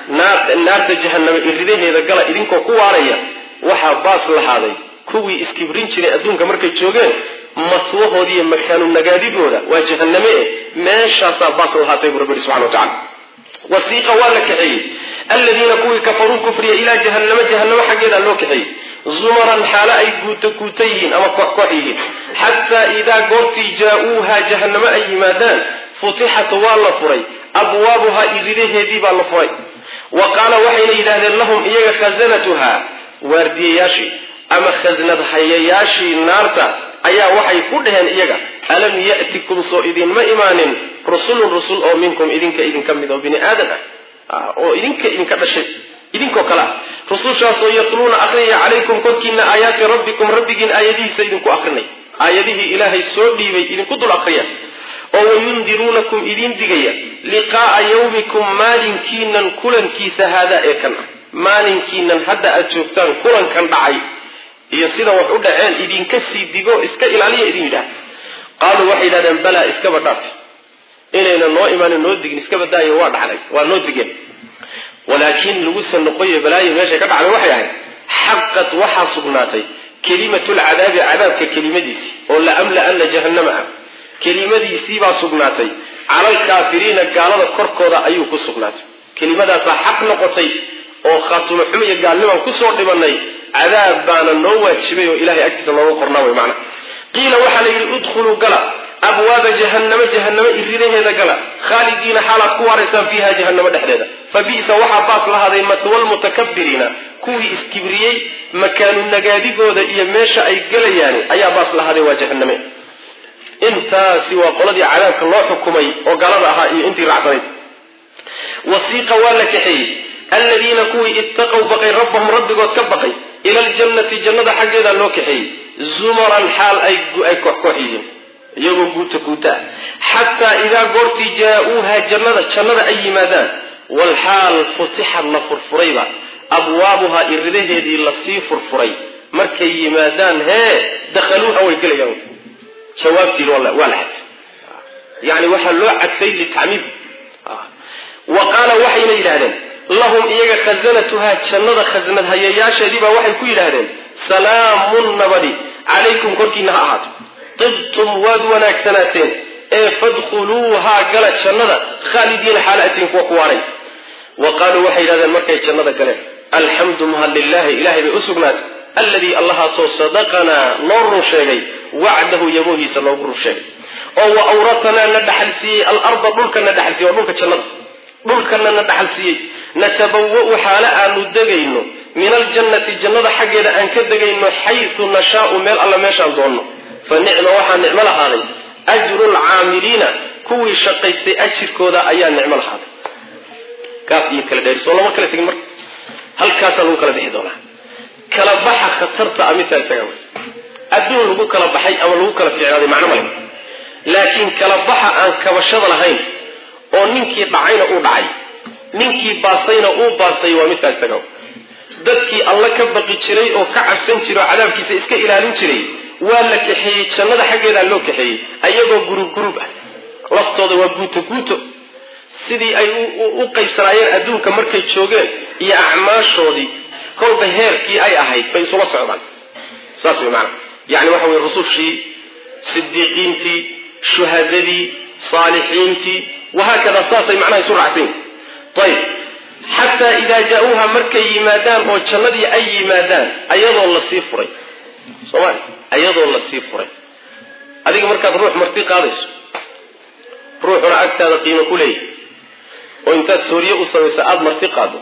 naarta jahaname iridaheeda gala idinkoo ku waaraya waxaa baas lahaaday kuwii iskibrin jiray adduunka markay joogeen matwahoodi iyo makaanu nagaadidooda waa jahaname eh meeshaasaa baas lahaatay bu rabbi yihi subxana wa tacala wasiiqa waa la kaxeeyey aladiina kuwii kafaruu kufriya ilaa jahanamo jahanamo xaggeedaa loo kaxeeyey zumaran xaalo ay guuto guuta yihiin ama koox koox yihiin xataa idaa goortii jaa-uuha jahanamo ay yimaadaan futixat waa la furay abwaabuhaa iridaheedii baa la furay wa qaala waxayna yidhahdeen lahum iyaga khazanatuha waardiyayaashii ama khasnad hayayaashii naarta ayaa waxay ku dhaheen iyaga alam ya'tikum soo idinma imaanin rusulun rusul oo minkum idinka idinka mid oo bini aadan ah oo idinka idinka dhashay idinkoo kale ah rusushaasoo yatluuna akrinaya calaykum korkiina aayaati rabbikum rabbigiin aayadihiisa idinku akrinay aayadihii ilaahay soo dhiibay idinku dul akriya oo wayundiruunakum idin digaya liqaa'a yawmikum maalinkiinan kulankiisa haadaa ee kan ah maalinkiinan hadda aad joogtaan kulankan dhacay iyo sida wax u dhaceen idinka sii digo iska ilaaliya idin yidhaah qaaluu waxay yidhahdeen balaa iskaba dhaaf inayna noo imaanin noo digin iskaba daayo waa dhacday waa noo digeen walaakiin lagusa noqoyo balaayo meeshay ka dhacday waxay ahayd xaqad waxaa sugnaatay kelimatulcadaabi cadaabka kelimadiisii oo la amla-ana jahannama ah kelimadiisiibaa sugnaatay calalkaafiriina gaalada korkooda ayuu ku sugnaatay kelimadaasaa xaq noqotay oo khaatumo xumo iyo gaalnimaan kusoo dhibanay cadaab baana noo waajibay oo ilahay agtiisa looga qornaa way macna qiila waxaa la yidhi udkhuluu gala abwaaba jahannamo jahannamo iridaheeda gala khaalidiina xaalaad ku waaraysaan fiiha jahannamo dhexdeeda fa bi'sa waxaa baas lahaaday matwa lmutakabiriina kuwii iskibriyey makaanu nagaadigooda iyo meesha ay gelayaani ayaa baas lahaadee waa jahaname intaasi waa qoladii cadaabka loo xukumay oo galada ahaa iyo intii raacsanayd wasiiqa waa la kaxeeyey aladiina kuwii ittaqow baqay rabbahum rabbigood ka baqay ila aljannati jannada xaggeeda loo kaxeeyey zumaran xaal ay kooxkoox yihiin iyagoo guuta guuta ah xataa idaa goortii jaa-uuha jannada jannada ay yimaadaan walxaal futixad la furfurayba abwaabuhaa iridaheedii lasii furfuray markay yimaadaan hee dakhaluuha way gelayaan jawaabtiin waa la xadfay yani waxaa loo cadfay litacmiim wa qaala waxayna yidhahdeen lahum iyaga khasanatuhaa jannada khasnad hayayaasheediibaa waxay ku yidhaahdeen salaamun nabadi calaykum korkiina ha ahaato tibtum waad wanaagsanaateen ee fadkhuluuhaa gala jannada khaalidiina xaalatiin kuwa ku waaray wa qaaluu waxay yidhahdeen markay jannada galeen alxamdu mahad lilahi ilahay bay u sugnaatay alladii allahaasoo sadaqanaa noo run sheegay wacdahu yaboohiisa noogu run sheegay oo wa awratanaa na dhaxal siiyey alarda dhulkana dhaxal siiyey waa dhulka jannada dhulkana na dhaxal siiyey natabawa'u xaale aanu degayno min aljannati jannada xaggeeda aan ka degayno xaysu nashaau meel alla meeshaan doonno fa nicma waxaa nicmo lahaaday ajru lcaamiliina kuwii shaqaystay ajirkooda ayaa nicmo lahaaday kaaf iyo kala dheeri soo lama kala tegin marka halkaasaa lagu kala bixi doonaa kala baxa khatarta a midkaa isaga wey adduun lagu kala baxay ama lagu kala fiicnaaday macno male laakiin kala baxa aan kabashada lahayn oo ninkii dhacayna uu dhacay ninkii baasayna uu baasay waa midkaa isaga dadkii alla ka baqi jiray oo ka cabsan jiray oo cadaabkiisa iska ilaalin jiray waa la kaxeeyey jannada xaggeedaa loo kaxeeyey ayagoo gurub gurub ah laftooda waa guuto guuto sidii ay u qaybsanaayeen adduunka markay joogeen iyo acmaashoodii kolba heerkii ay ahayd bay isula socdaan saas way maanaa yani waxa weye rusushii sidiiqiintii shuhadadii saalixiintii wahaakada saasay macnaha isu raacsan ayib xataa idaa jaa-uuha markay yimaadaan oo jannadii ay yimaadaan ayadoo lasii furay soomali ayadoo lasii furay adiga markaad ruux marti qaadayso ruuxuna agtaada qiimo ku leeyahy oo intaad sooriye u samayso aada marti qaado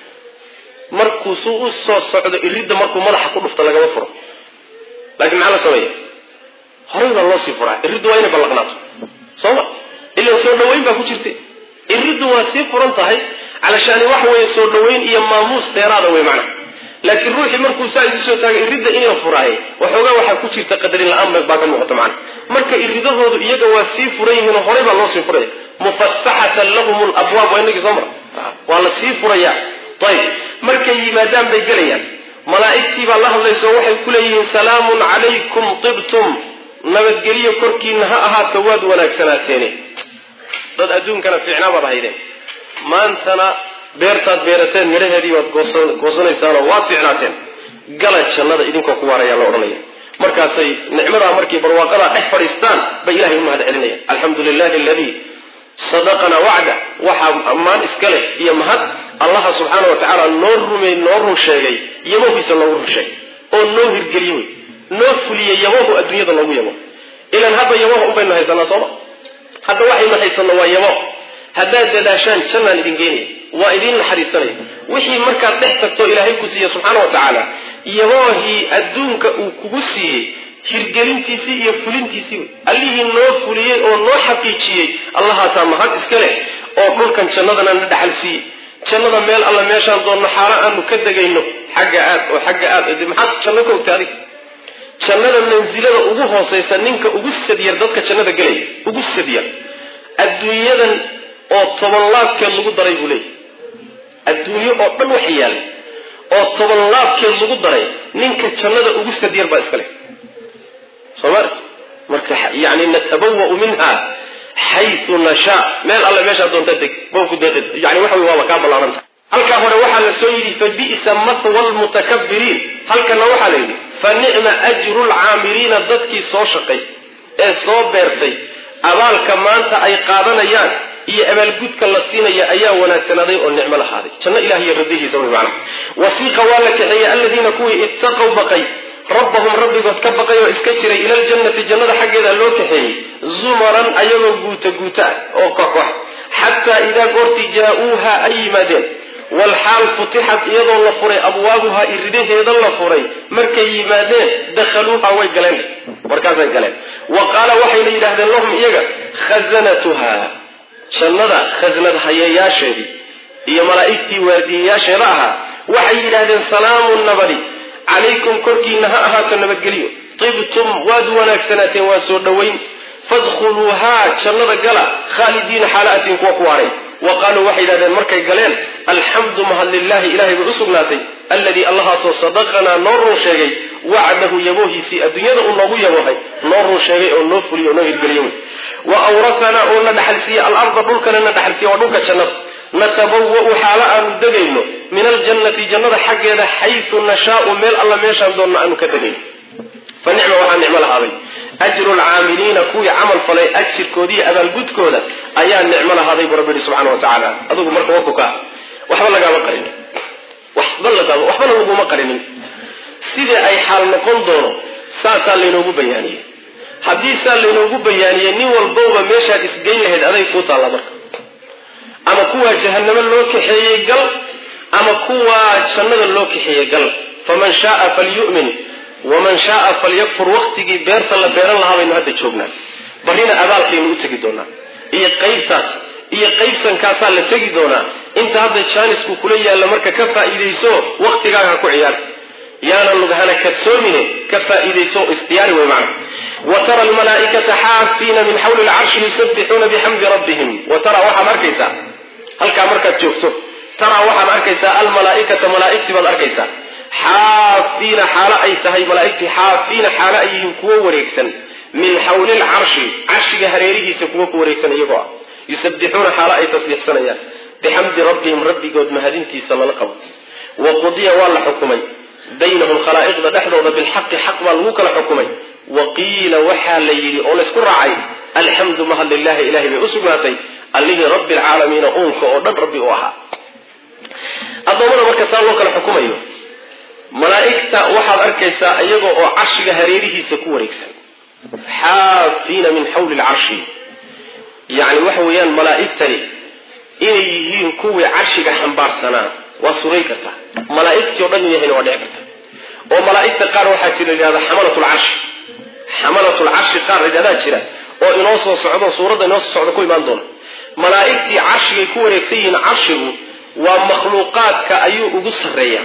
markuu suu u soo socdo iridda markuu madaxa ku dhufto lagama furo laakiin maxaa la sameeya horay baa loo sii furaa iriddu waa inay ballaqnaato sooma ilan soo dhawayn baa ku jirta iriddu waa sii furan tahay calashaani wax weeye soo dhawayn iyo maamuus dheeraada wey macnaha laakiin ruuxii markuu saa isu soo taagay iridda in la furaaye waxoogaa waxaa ku jirta qadarin la-aan baa ka muuqata macnaha marka iridahoodu iyaga waa sii furan yihiin oo horay baa loo sii furaya mufataxatan lahum labwaab waa inagii soo mara waa la sii furaya ayib markay yimaadaan bay gelayaan malaa'igtii baa la hadlayso waxay ku leeyihiin salaamun calaykum tibtum nabadgelyo korkiina ha ahaato waad wanaagsanaateene dad adduunkana fiicnaa baad ahaydeen maantana beertaad beerateen midhaheedii waad goosanaysaanoo waad fiicnaateen gala jannada idinkoo ku waarayaa la odhanaya markaasay nicmadaa markay barwaaqadaa dhex fadhiistaan bay ilahay u mahad celinayaan alxamdu lilahi aladii sadaqana wacda waxaa ammaan iska leh iyo mahad allaha subxaana wa tacaala noo rumey noo run sheegay yabohiisa noogu run sheegay oo noo hirgeliye wey noo fuliyey yabohu adduunyada loogu yabo ilan hadda yaboha unbaynu haysanaa sooma hadda waxaynu haysanno waa yabo haddaad dadaashaan jannaan idin geenaya waa idiin naxariisanaya wixii markaad dhex tagto ilaahay ku siiye subxaana wa tacaala yaboohii adduunka uu kugu siiyey hirgelintiisii iyo fulintiisii wey allihii noo fuliyey oo noo xaqiijiyey allahaasaa mahad iska leh oo dhulkan jannadana na dhaxal siiyey jannada meel alla meeshaan doonno xaalo aanu ka degayno xagga aad oo xagga aad maxaad janno ka ogta adig jannada mansilada ugu hooseysa ninka ugu sadyar dadka jannada gelaya ugu sadyar adduunyadan oo toban laabkeed lagu daray buu leeyahy adduunyo oo dhan wax yaalay oo toban laabkeed lagu daray ninka jannada ugu sadyar baa iska leh soomali marka yani natabawau minha xayu nashaa meel alle meeshaa doonta deg bawku deeqis yani waxa wey waaba kaa ballaaranta halkaa hore waxaa la soo yidhi fa bi'sa mahwa lmutakabiriin halkana waxaa la yidhi fa nicma ajru lcaamiliina dadkii soo shaqay ee soo beertay abaalka maanta ay qaadanayaan iyo abaalgudka la siinaya ayaa wanaagsanaaday oo nicmo lahaaday janno ilah iyo radihiisa wey macana wasiiqa waa la kaxeeyey aladiina kuwii ittaqow baqay rabbahum rabbigood ka baqay oo iska jiray ila ljannati jannada xaggeeda loo kaxeeyey zumaran ayagoo guuta guuta ah oo koxkox xataa idaa goortii jaa-uuha ay yimaadeen walxaal futixat iyadoo la furay abwaabuhaa iridaheeda la furay markay yimaadeen dakhaluuha way galeen markaasay galeen wa qaala waxayna yidhahdeen lahum iyaga khazanatuha jannada khasnad hayayaasheedii iyo malaa'igtii waardiyayaasheeda ahaa waxay yidhahdeen salaamun nabadi calaykum korkiina ha ahaato nabadgelyo tibtum waad wanaagsanaateen waa soo dhowayn fadkhuluuhaa jannada gala khaalidiina xaalaatiin kuwa ku waaray wa qaaluu waxay yidhahdeen markay galeen alxamdu mahad lilahi ilahay bay u sugnaatay alladii allahaasoo sadaqanaa noo run sheegay wacdahu yaboohiisii adduunyada uu noogu yaboohay noo run sheegay oo noo fuliyo oo noo hirgeliyo wa awrasanaa oo na dhaxalsiiye alarda dhulkana na dhaxalsiiye waa dhulka jannada natabawa'u xaalo aanu degayno min aljannati jannada xaggeeda xaysu nashaau meel alla meeshaan doonno aanu ka degayno fa nicma waxaa nicmo lahaaday ajru lcaamiliina kuwii camal falay ajirkooda iyo abaalgudkooda ayaa nicmo lahaaday buu rabbi yihi subxana wa tacaala adugu marka wakuka waxba lagaama qarinin waxba lagaama waxbana laguma qarinin sidii ay xaal noqon doono saasaa laynoogu bayaaniyey haddii saa laynoogu bayaaniyey nin walbowba meeshaad isgeyn lahayd aday kuu taalla marka ama kuwaa jahanamo loo kaxeeyey gal ama kuwaa jannada loo kaxeeyey gal faman shaaa falyu'min waman shaaa falyakfur waktigii beerta la beeran lahaa baynu hadda joognaa barrina abaalkaynu u tegi doonaa iyo qaybtaas iyo qaybsankaasaa la tegi doonaa inta hadda jaanisku kula yaalla marka ka faa'iidayso waktigaaga ha ku ciyaar yaanan lugahana kadsoomine ka faa'iidayso istiyaari wey macna wa tara almalaa'ikata xaafiina min xawli lcarshi yusabbixuuna bixamdi rabbihim wa tara waxaad arkaysaa halkaa markaad joogto taraa waxaad arkaysaa almalaaikata malaaigtii baad arkaysaa xaafiina xaalo ay tahay malaaigtii xaafiina xaalo ay yihiin kuwo wareegsan min xawli lcarshi carshiga hareerihiisa kuwo ku wareegsan iyagoo ah yusabbixuuna xaalo ay tasbiixsanayaan bixamdi rabbihim rabbigood mahadintiisa lala qabo wa qudiya waa la xukumay baynahum khalaa'iqda dhexdooda bilxaqi xaq baa lagu kala xukumay wa qiila waxaa la yidhi oo laysku raacay alxamdu mahad lilahi ilahay bay u sugnaatay allihii rabbi alcaalamiina uunka oo dhan rabbi u ahaa addoommada marka saa loo kala xukumayo malaa'igta waxaad arkaysaa iyaga oo carshiga hareerihiisa ku wareegsan xaafiina min xawli lcarshi yacni waxa weeyaan malaa'igtani inay yihiin kuwii carshiga xambaarsanaa waa suray kartaa malaa'igtii o dhan in yahayna waa dhici karta oo malaa'igta qaar waxaa jira layihahda xamalat lcarshi xamalat lcarshi qaar layidhahdaa jira oo inoo soo socdo suuradda inoo soo socdo ku imaan doona malaa'igtii carshigay ku wareegsan yihiin carshigu waa makhluuqaadka ayuu ugu sarreeya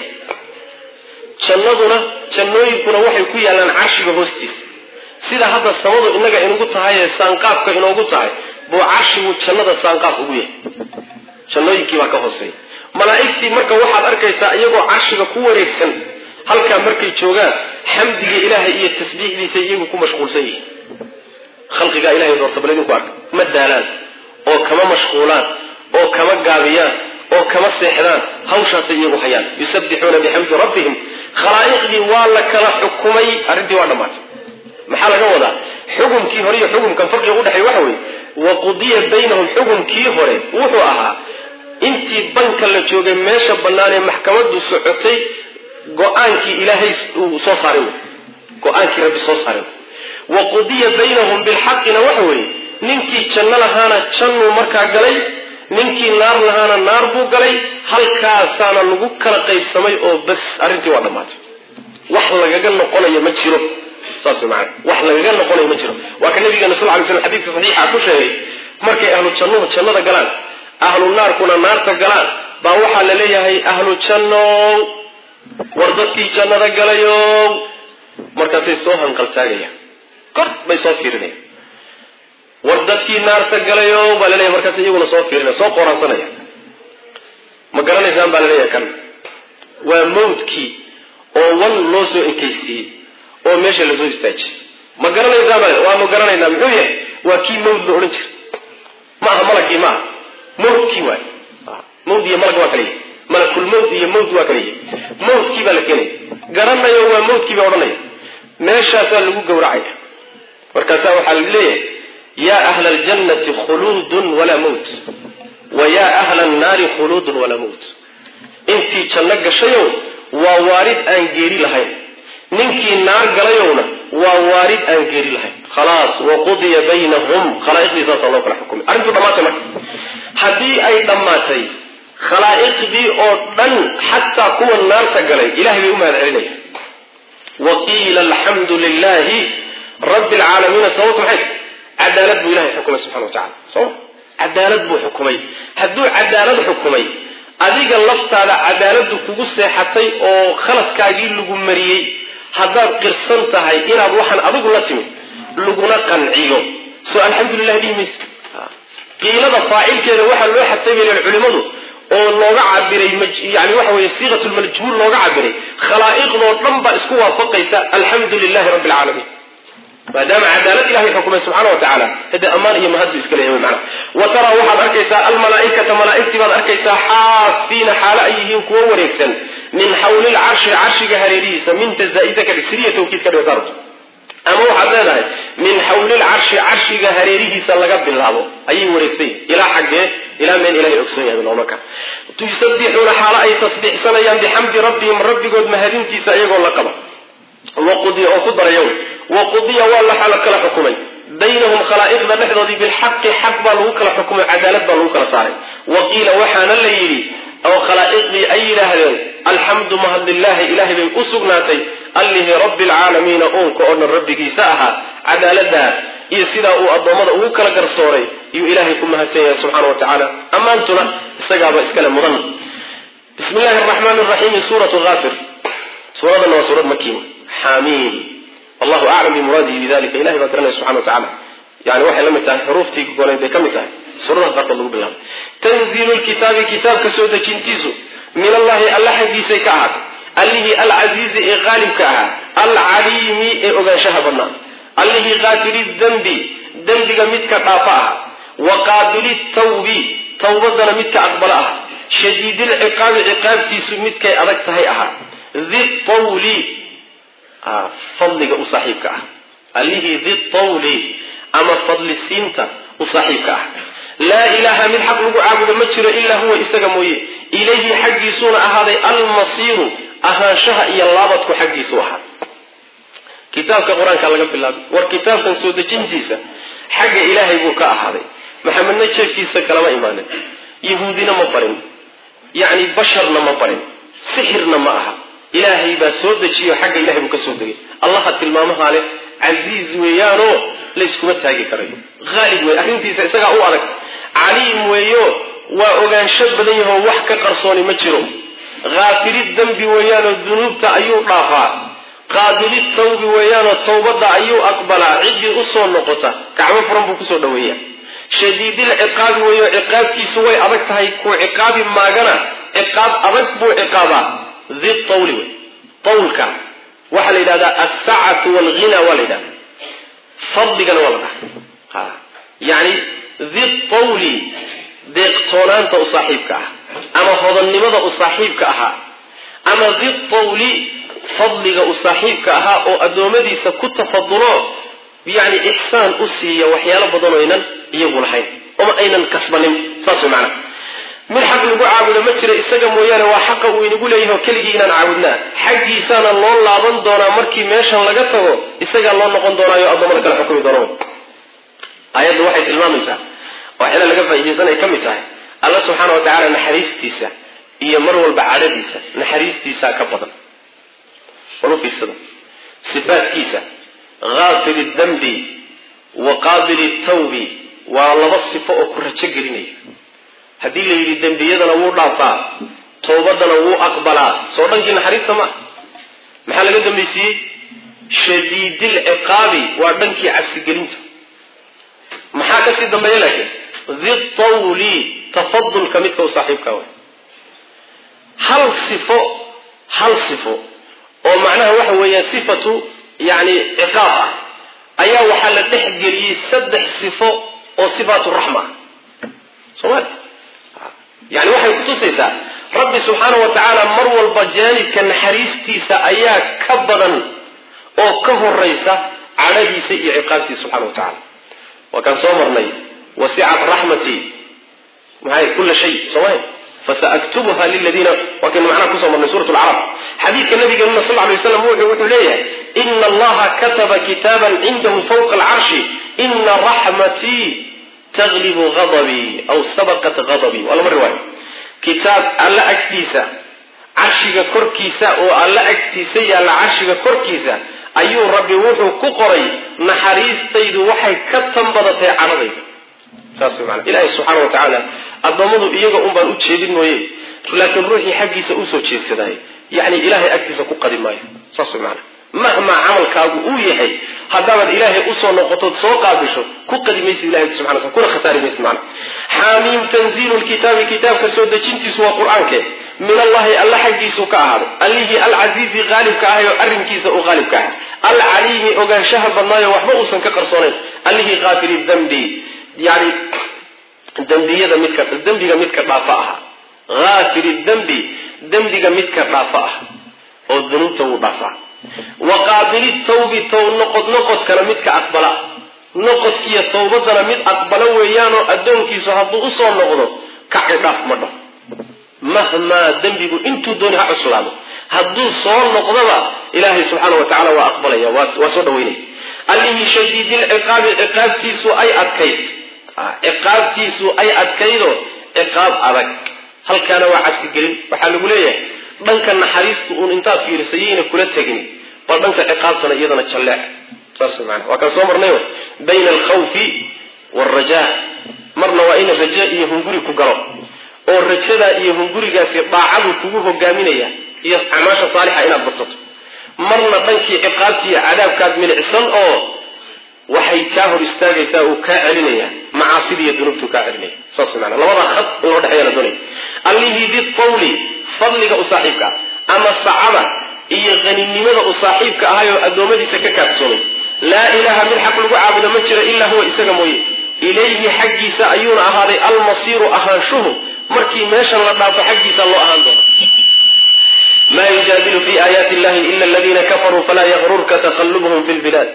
jannaduna jannooyinkuna waxay ku yaallaan carshiga hoostiisa sida hadda samadu innaga inugu tahay ee saanqaafka inoogu tahay buu carshigu jannada saanqaaf ugu yahay jannooyinkii baa ka hooseeya malaa'igtii marka waxaad arkaysaa iyagoo carshiga ku wareegsan halkaa markay joogaan xamdiga ilaahay iyo tasbiixdiisa iyagu ku mashquulsan yihiin khalqigaa ilahay doorta bal idinku arka ma daalaan oo kama mashquulaan oo kama gaabiyaan oo kama seexdaan hawshaasay iyagu hayaan yusabbixuuna bixamdi rabbihim khalaa'iqdii waa la kala xukumay arrintii waa dhammaatay maxaa laga wadaa xukumkii hore iyo xukumkan farqiga udhexeey waxa weeye wa qudiya baynahum xukumkii hore wuxuu ahaa intii banka la joogay meesha bannaan ee maxkamaddu socotay go-aankii ilaahay uu soo saaray wey go-aankii rabbi soo saaray wa qudiya baynahum bilxaqina waxa weeye ninkii janno lahaana jannuu markaa galay ninkii naar lahaana naar buu galay halkaasaana lagu kala qaybsamay oo bas arrintii waa dhammaatay wax lagaga noqonayo ma jiro saas maana wax lagaga noqonayo ma jiro waa ka nabigeena sal lay slam xadiidka saxiixa ku sheegay markay ahlu jannuhu jannada galaan ahlu naarkuna naarta galaan baa waxaa la leeyahay ahlu jannow war dadkii jannada galayow markaasay soo hanqaltaagayaan kor bay soo fiirinayaan war dadkii naarta galayo baa laleeyahay markaas iyaguna soo fiirinaya soo qoraansanaya ma garanaysaan baa laleeyahay kan waa mawdkii oo wan loo soo ekaysiiyey oo meesha lasoo istaajiyey ma garanaysaan baa waa ma garanaynaa muxuu yahay waa kii mawd la odhan jiray ma aha malagii ma aha mawdkii waay mawd iyo malag waa kala yahay malakul mawd iyo mawd waa kala yahay mawdkii baa la keenaya garanayo waa mawdkii baa odhanaya meeshaasaa lagu gowracaya markaasaa waxaa la leeyahay ya ahla aljannati khuluudun walaa mawt wa ya ahla annaari khuluudun walaa mawt intii janno gashayow waa waarid aan geeri lahayn ninkii naar galayowna waa waarid aan geeri lahayn khalaas waqudiya baynahum khalaa'iqdii saasaa loo kala xukumay arrintuu dhammaatay marka haddii ay dhammaatay khalaa'iqdii oo dhan xataa kuwa naarta galay ilahay bay u mahad celinaya wa qiila alxamdu lilahi rabbi alcaalamiina sababtu maxay cadaalad buu ilahay xukumay subxana wa tacala soma cadaalad buu xukumay hadduu cadaalad xukumay adiga laftaada cadaaladdu kugu seexatay oo khaladkaagii lagu mariyey haddaad qirsan tahay inaad waxaan adigu la timid laguna qanciyo soo alxamdulilah dhihi mayse qiilada faacilkeeda waxaa loo xadsabaylen culimadu oo looga cabiray yani waxa weye siiqat lmajhuul looga cabiray khalaa'iqdoo dhan baa isku waafaqaysa alxamdu lilahi rabbi alcaalamiin maadaama cadaalad ilahay xukumay subxaana wa tacaala hade ammaan iyo mahad bu iska leeyahay mana wa taraa waxaad arkaysaa almalaaikata malaaigtii baad arkaysaa xaafiina xaalo ay yihiin kuwo wareegsan min xawli lcarshi carshiga hareerihiisa minta zaaida ka dhig siriya tawkiid ka dhig darto ama waxaad leedahay min xawli lcarshi carshiga hareerihiisa laga bilaabo ayay wareegsan yihin ilaa xaggee ilaa meel ilahay ogsoon yahay bilowno ka tusabbixuuna xaalo ay tasbiixsanayaan bixamdi rabbihim rabbigood mahadintiisa iyagoo la qaba waqudiya oo ku darayow waqudiya waa la kala xukumay baynahum khalaa'iqda dhexdoodii bilxaqi xaq baa lagu kala xukumay cadaalad baa lagu kala saaray wa qiila waxaana la yidhi oo khalaa'iqdii ay yidhaahdeen alxamdu mahadlilaahi ilahay bay u sugnaatay allihii rabbi alcaalamiina uunka oo dhan rabbigiisa ahaa cadaaladaas iyo sidaa uu addoommada ugu kala garsooray yuu ilaahay ku mahadsan yahay subxaana wa tacaala ammaantuna isagaaba iskale mudan bismi llahi araxmaan raxiimi suuratu haafir suuradanna waa suurad makiin xamiim allahu aclam bimuraadihi bidalika ilahay baa garanaya subxana wa tacala yani waxay la mid tahay xuruuftii gonayd bay ka mid tahay suuradaha qaarkood lagu bilaabay tanziilu lkitaabi kitaabka soo dejintiisu min allahi alla xaggiisay ka ahaatay allihii alcasiizi ee qaalibka ahaa alcaliimi ee ogaanshaha badnaa allihii qaafili dembi dembiga midka dhaafa aha wa qaabili tawbi tawbadana midka aqbala aha shadiidilciqaabi ciqaabtiisu midkay adag tahay ahaa di tawli fadliga u saaxiibka ah allihii di tawli ama fadlisiinta u saaxiibka ah laa ilaaha mid xaq lagu caabudo ma jiro ilaa huwa isaga mooye ilayhi xaggiisuuna ahaaday almasiiru ahaanshaha iyo laabadku xaggiisu ahaa kitaabka qur-aanka laga bilaabay war kitaabkan soo dejintiisa xagga ilaahay buu ka ahaaday maxamedna jeefkiisa kalama imaanin yahuudina ma barin yacni basharna ma barin sixirna ma aha ilaahay baa soo dejiyo xagga ilahay buu ka soo degay allaha tilmaamahaa leh casiiz weeyaanoo layskuma taagi karayo haalib wey arrintiisa isagaa u adag caliim weeyo waa ogaansho badan yahoo wax ka qarsooni ma jiro haafiri dembi weeyaanoo dunuubta ayuu dhaafaa qaabili tawbi weeyaanoo tawbadda ayuu aqbalaa ciddii usoo noqota gacmo furan buu kusoo dhaweeya shadiidil ciqaabi weeyo ciqaabtiisu way adag tahay kuu ciqaabi maagana ciqaab adag buu ciqaabaa di tawli wey tawlka waxaa la yidhahdaa alsacatu walghina waa la yidhahda fadligana waa la dhaha yani di tawli deeqtoonaanta u saaxiibka ah ama hodannimada u saaxiibka ahaa ama di tawli fadliga u saaxiibka ahaa oo addoommadiisa ku tafadulo yani ixsaan u siiya waxyaalo badan oynan iyagu lahayn oma aynan kasbanin saas way macana mid xaq lagu caabudo ma jiro isaga mooyaane waa xaqa uu inagu leeyahay oo keligii inaan caabudnaa xaggiisaana loo laaban doonaa markii meeshan laga tago isagaa loo noqon doonaayo addoommada kala xukumi doono aayaddu waxay tilmaamaysaa waxyaala laga faaidaysan ay ka mid tahay alla subxaana wa tacaala naxariistiisa iyo mar walba cadhadiisa naxariistiisaa ka badan walu fiirsada sifaadkiisa haafiri dambi wa qaabili tawbi waa laba sifo oo ku rajo gelinaya haddii la yidhi dembiyadana wuu dhaafaa towbadana wuu aqbalaa soo dhankii naxariista ma maxaa laga dambaysiiyey shadiidil ciqaabi waa dhankii cabsigelinta maxaa kasii dambeeya laakiin di tawli tafadulka midka u saaxiibka way hal sifo hal sifo oo macnaha waxa weeyaan sifatu yani ciqaab ah ayaa waxaa la dhex geliyey saddex sifo oo sifaatu raxma ah soomali yani waxay kutusaysaa rabbi subxaana wa tacaala mar walba jaanibka naxariistiisa ayaa ka badan oo ka horaysa cadhadiisa iyo ciqaabtiisa subxana wa tacala waa kaan soo marnay wasicat raxmatii maxay kula shay sooma fasaaktubuha liladiina waa kaynu macnaha kusoo marnay suurat lcarab xadiidka nabigeenuna sal lay waslam wuxuu leeyahay ina allaha kataba kitaaban cindahu fawqa alcarshi ina raxmatii taglibu adabii aw sabaqat adabii waa lama riwaayo kitaab alla agtiisa carshiga korkiisa oo alla agtiisa yaalla carshiga korkiisa ayuu rabbi wuxuu ku qoray naxariistaydu waxay ka tanbadatay cadhadayda saas way maana ilaahay subxaana wa tacaala addoommadu iyaga un baan u jeedin mooye laakiin ruuxii xaggiisa usoo jeedsadaay yacni ilaahay agtiisa ku qadi maayo saas way maana mahmaa camalkaagu uu yahay haddaabaad ilaahay usoo noqotood soo qaabisho ku qadi maysid ilahay subxana wa kuna khasaari maysid macna xaamiim tanziilu lkitaabi kitaabka soo dejintiisu waa qur-aanke min allahi alla xaggiisuu ka ahaaday allihii alcasiizi qaalibka ahay oo arrinkiisa uu qaalibka ahay alcaliimi ogaanshaha badnaayo waxba uusan ka qarsoonayn allihii kaafiri dambi yani dembiyada midka dembiga midka dhaafa aha haafiri dembi dembiga midka dhaafa ah oo dunuubta wuu dhaafaa wa qaabili tawbi tow noqod noqodkana midka aqbala noqodkiiyo tawbadana mid aqbala weeyaanoo addoonkiisu hadduu usoo noqdo kaci dhaaf ma dhaho mahmaa dembigu intuu dooni ha cuslaado hadduu soo noqdoba ilaahay subxaana wa tacala waa aqbalaya waa soo dhaweynaya allihii shadiidilciqaabi ciqaabtiisu ay adkayd ciqaabtiisu ay adkaydoo ciqaab adag halkaana waa cadsigelin waxaa lagu leeyahay dhanka naxariistu uun intaad fiirisayayna kula tegin bal dhanka ciqaabtana iyadana jalleec saas maana waa kaan soo marnayo bayna alkhawfi waalrajaa marna waa ina raja iyo hunguri ku galo oo rajadaa iyo hungurigaasi daacadu kugu hogaaminaya iyo acmaasha saalixa inaad badsato marna dhankii ciqaabti iyo cadaabkaad milicsan oo waxay kaa hor istaagaysaa uu kaa celinaya macaasida iyo dunuubtuu kaa celinaya saas maana labadaa khad in loo dhexeeya la doonaya allihii bitawli fadliga u saaxiibka ah ama sacada iyo haninimada u saaxiibka ahay oo addoommadiisa ka kaaftoomay laa ilaaha mid xaq lagu caabudo ma jiro ilaa huwa isaga mooye ilayhi xaggiisa ayuuna ahaaday almasiiru ahaanshuhu markii meeshan la dhaafo xaggiisa loo ahaan doono ma yujaadilu fi aayaati illahi ila aladiina kafaruu falaa yagrurka taqalubuhum fi lbilaad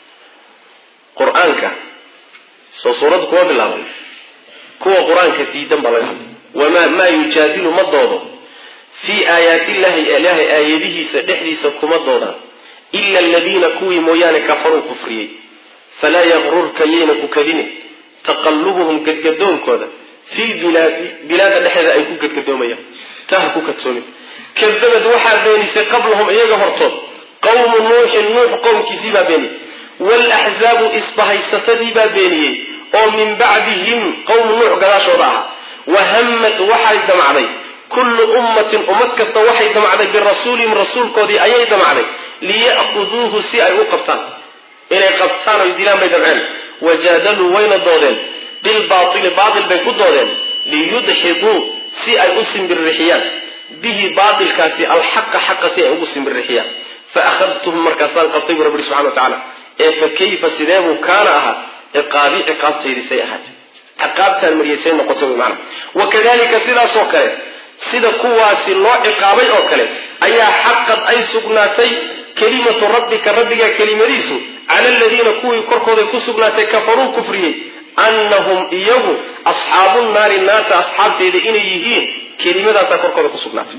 qur-aanka soo suuraddu kuma bilaabay kuwa qur-aanka diidan baa laga hadlay wamaa maa yujaadilu ma doodo fii aayaati illahi ilaahay aayadihiisa dhexdiisa kuma doodaan ila aladiina kuwii mooyaane kafaruu kufriyey falaa yagrurka yayna ku kadine taqalubuhum gadgadoonkooda fi bilaadi bilaada dhexeeda ay ku gadgadoomayaan taa ha ku kadsoomin kadabad waxaa beenisay qablahum iyaga hortood qawmu nuuxin nuux qowmkiisii baa beeniyey walaxzaabu isbahaysatadii baa beeniyey oo min bacdihim qowmu nuux gadaashooda ahaa wahammat waxay damacday kullu ummatin ummad kasta waxay damacday birasuulihim rasuulkoodii ayay damacday liya'khuduuhu si ay u qabtaan inay qabtaan oy dilaan bay damceen wajaadaluu wayna doodeen bilbaaili baatil bay ku doodeen liyudxiduu si ay u simbirrixiyaan bihi baatilkaasi alxaqa xaqa si ay ugu simbirrixiyaan fa akhadtuhum markaasaan qabtay bu rabbi subxana wa tacaala ee fa kayfa sideebuu kaana ahaa ciqaabi ciqaabtaydi say ahaatay ciqaabtaan mariyay say noqotay wy maana wakadalika sidaasoo kale sida kuwaasi loo ciqaabay oo kale ayaa xaqad ay sugnaatay kelimatu rabbika rabbiga kelimadiisu cala aladiina kuwii korkooday ku sugnaatay kafaruu kufriyey annahum iyagu asxaabu naari naasa asxaabteeda inay yihiin kelimadaasaa korkooda ku sugnaatay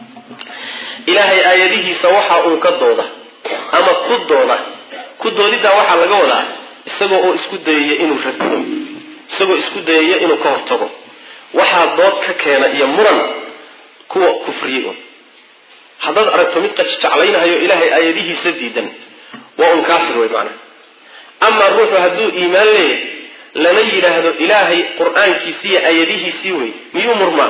ilaahay aayadihiisa waxaa uun ka dooda ama ku dooda ku doodiddaa waxaa laga wadaa isagoo oo isku dayaya inuu radiyo isagoo isku dayaya inuu ka hortago waxaa dood ka keena iyo muran kuwa kufriyey un haddaad aragto mid qajjeclaynahayo ilaahay aayadihiisa diidan waa un kaafir wey macnaha amaa ruuxu hadduu iimaan leeyahay lana yidhaahdo ilaahay qur-aankiisiiyo aayadihiisii wey miyuu murmaa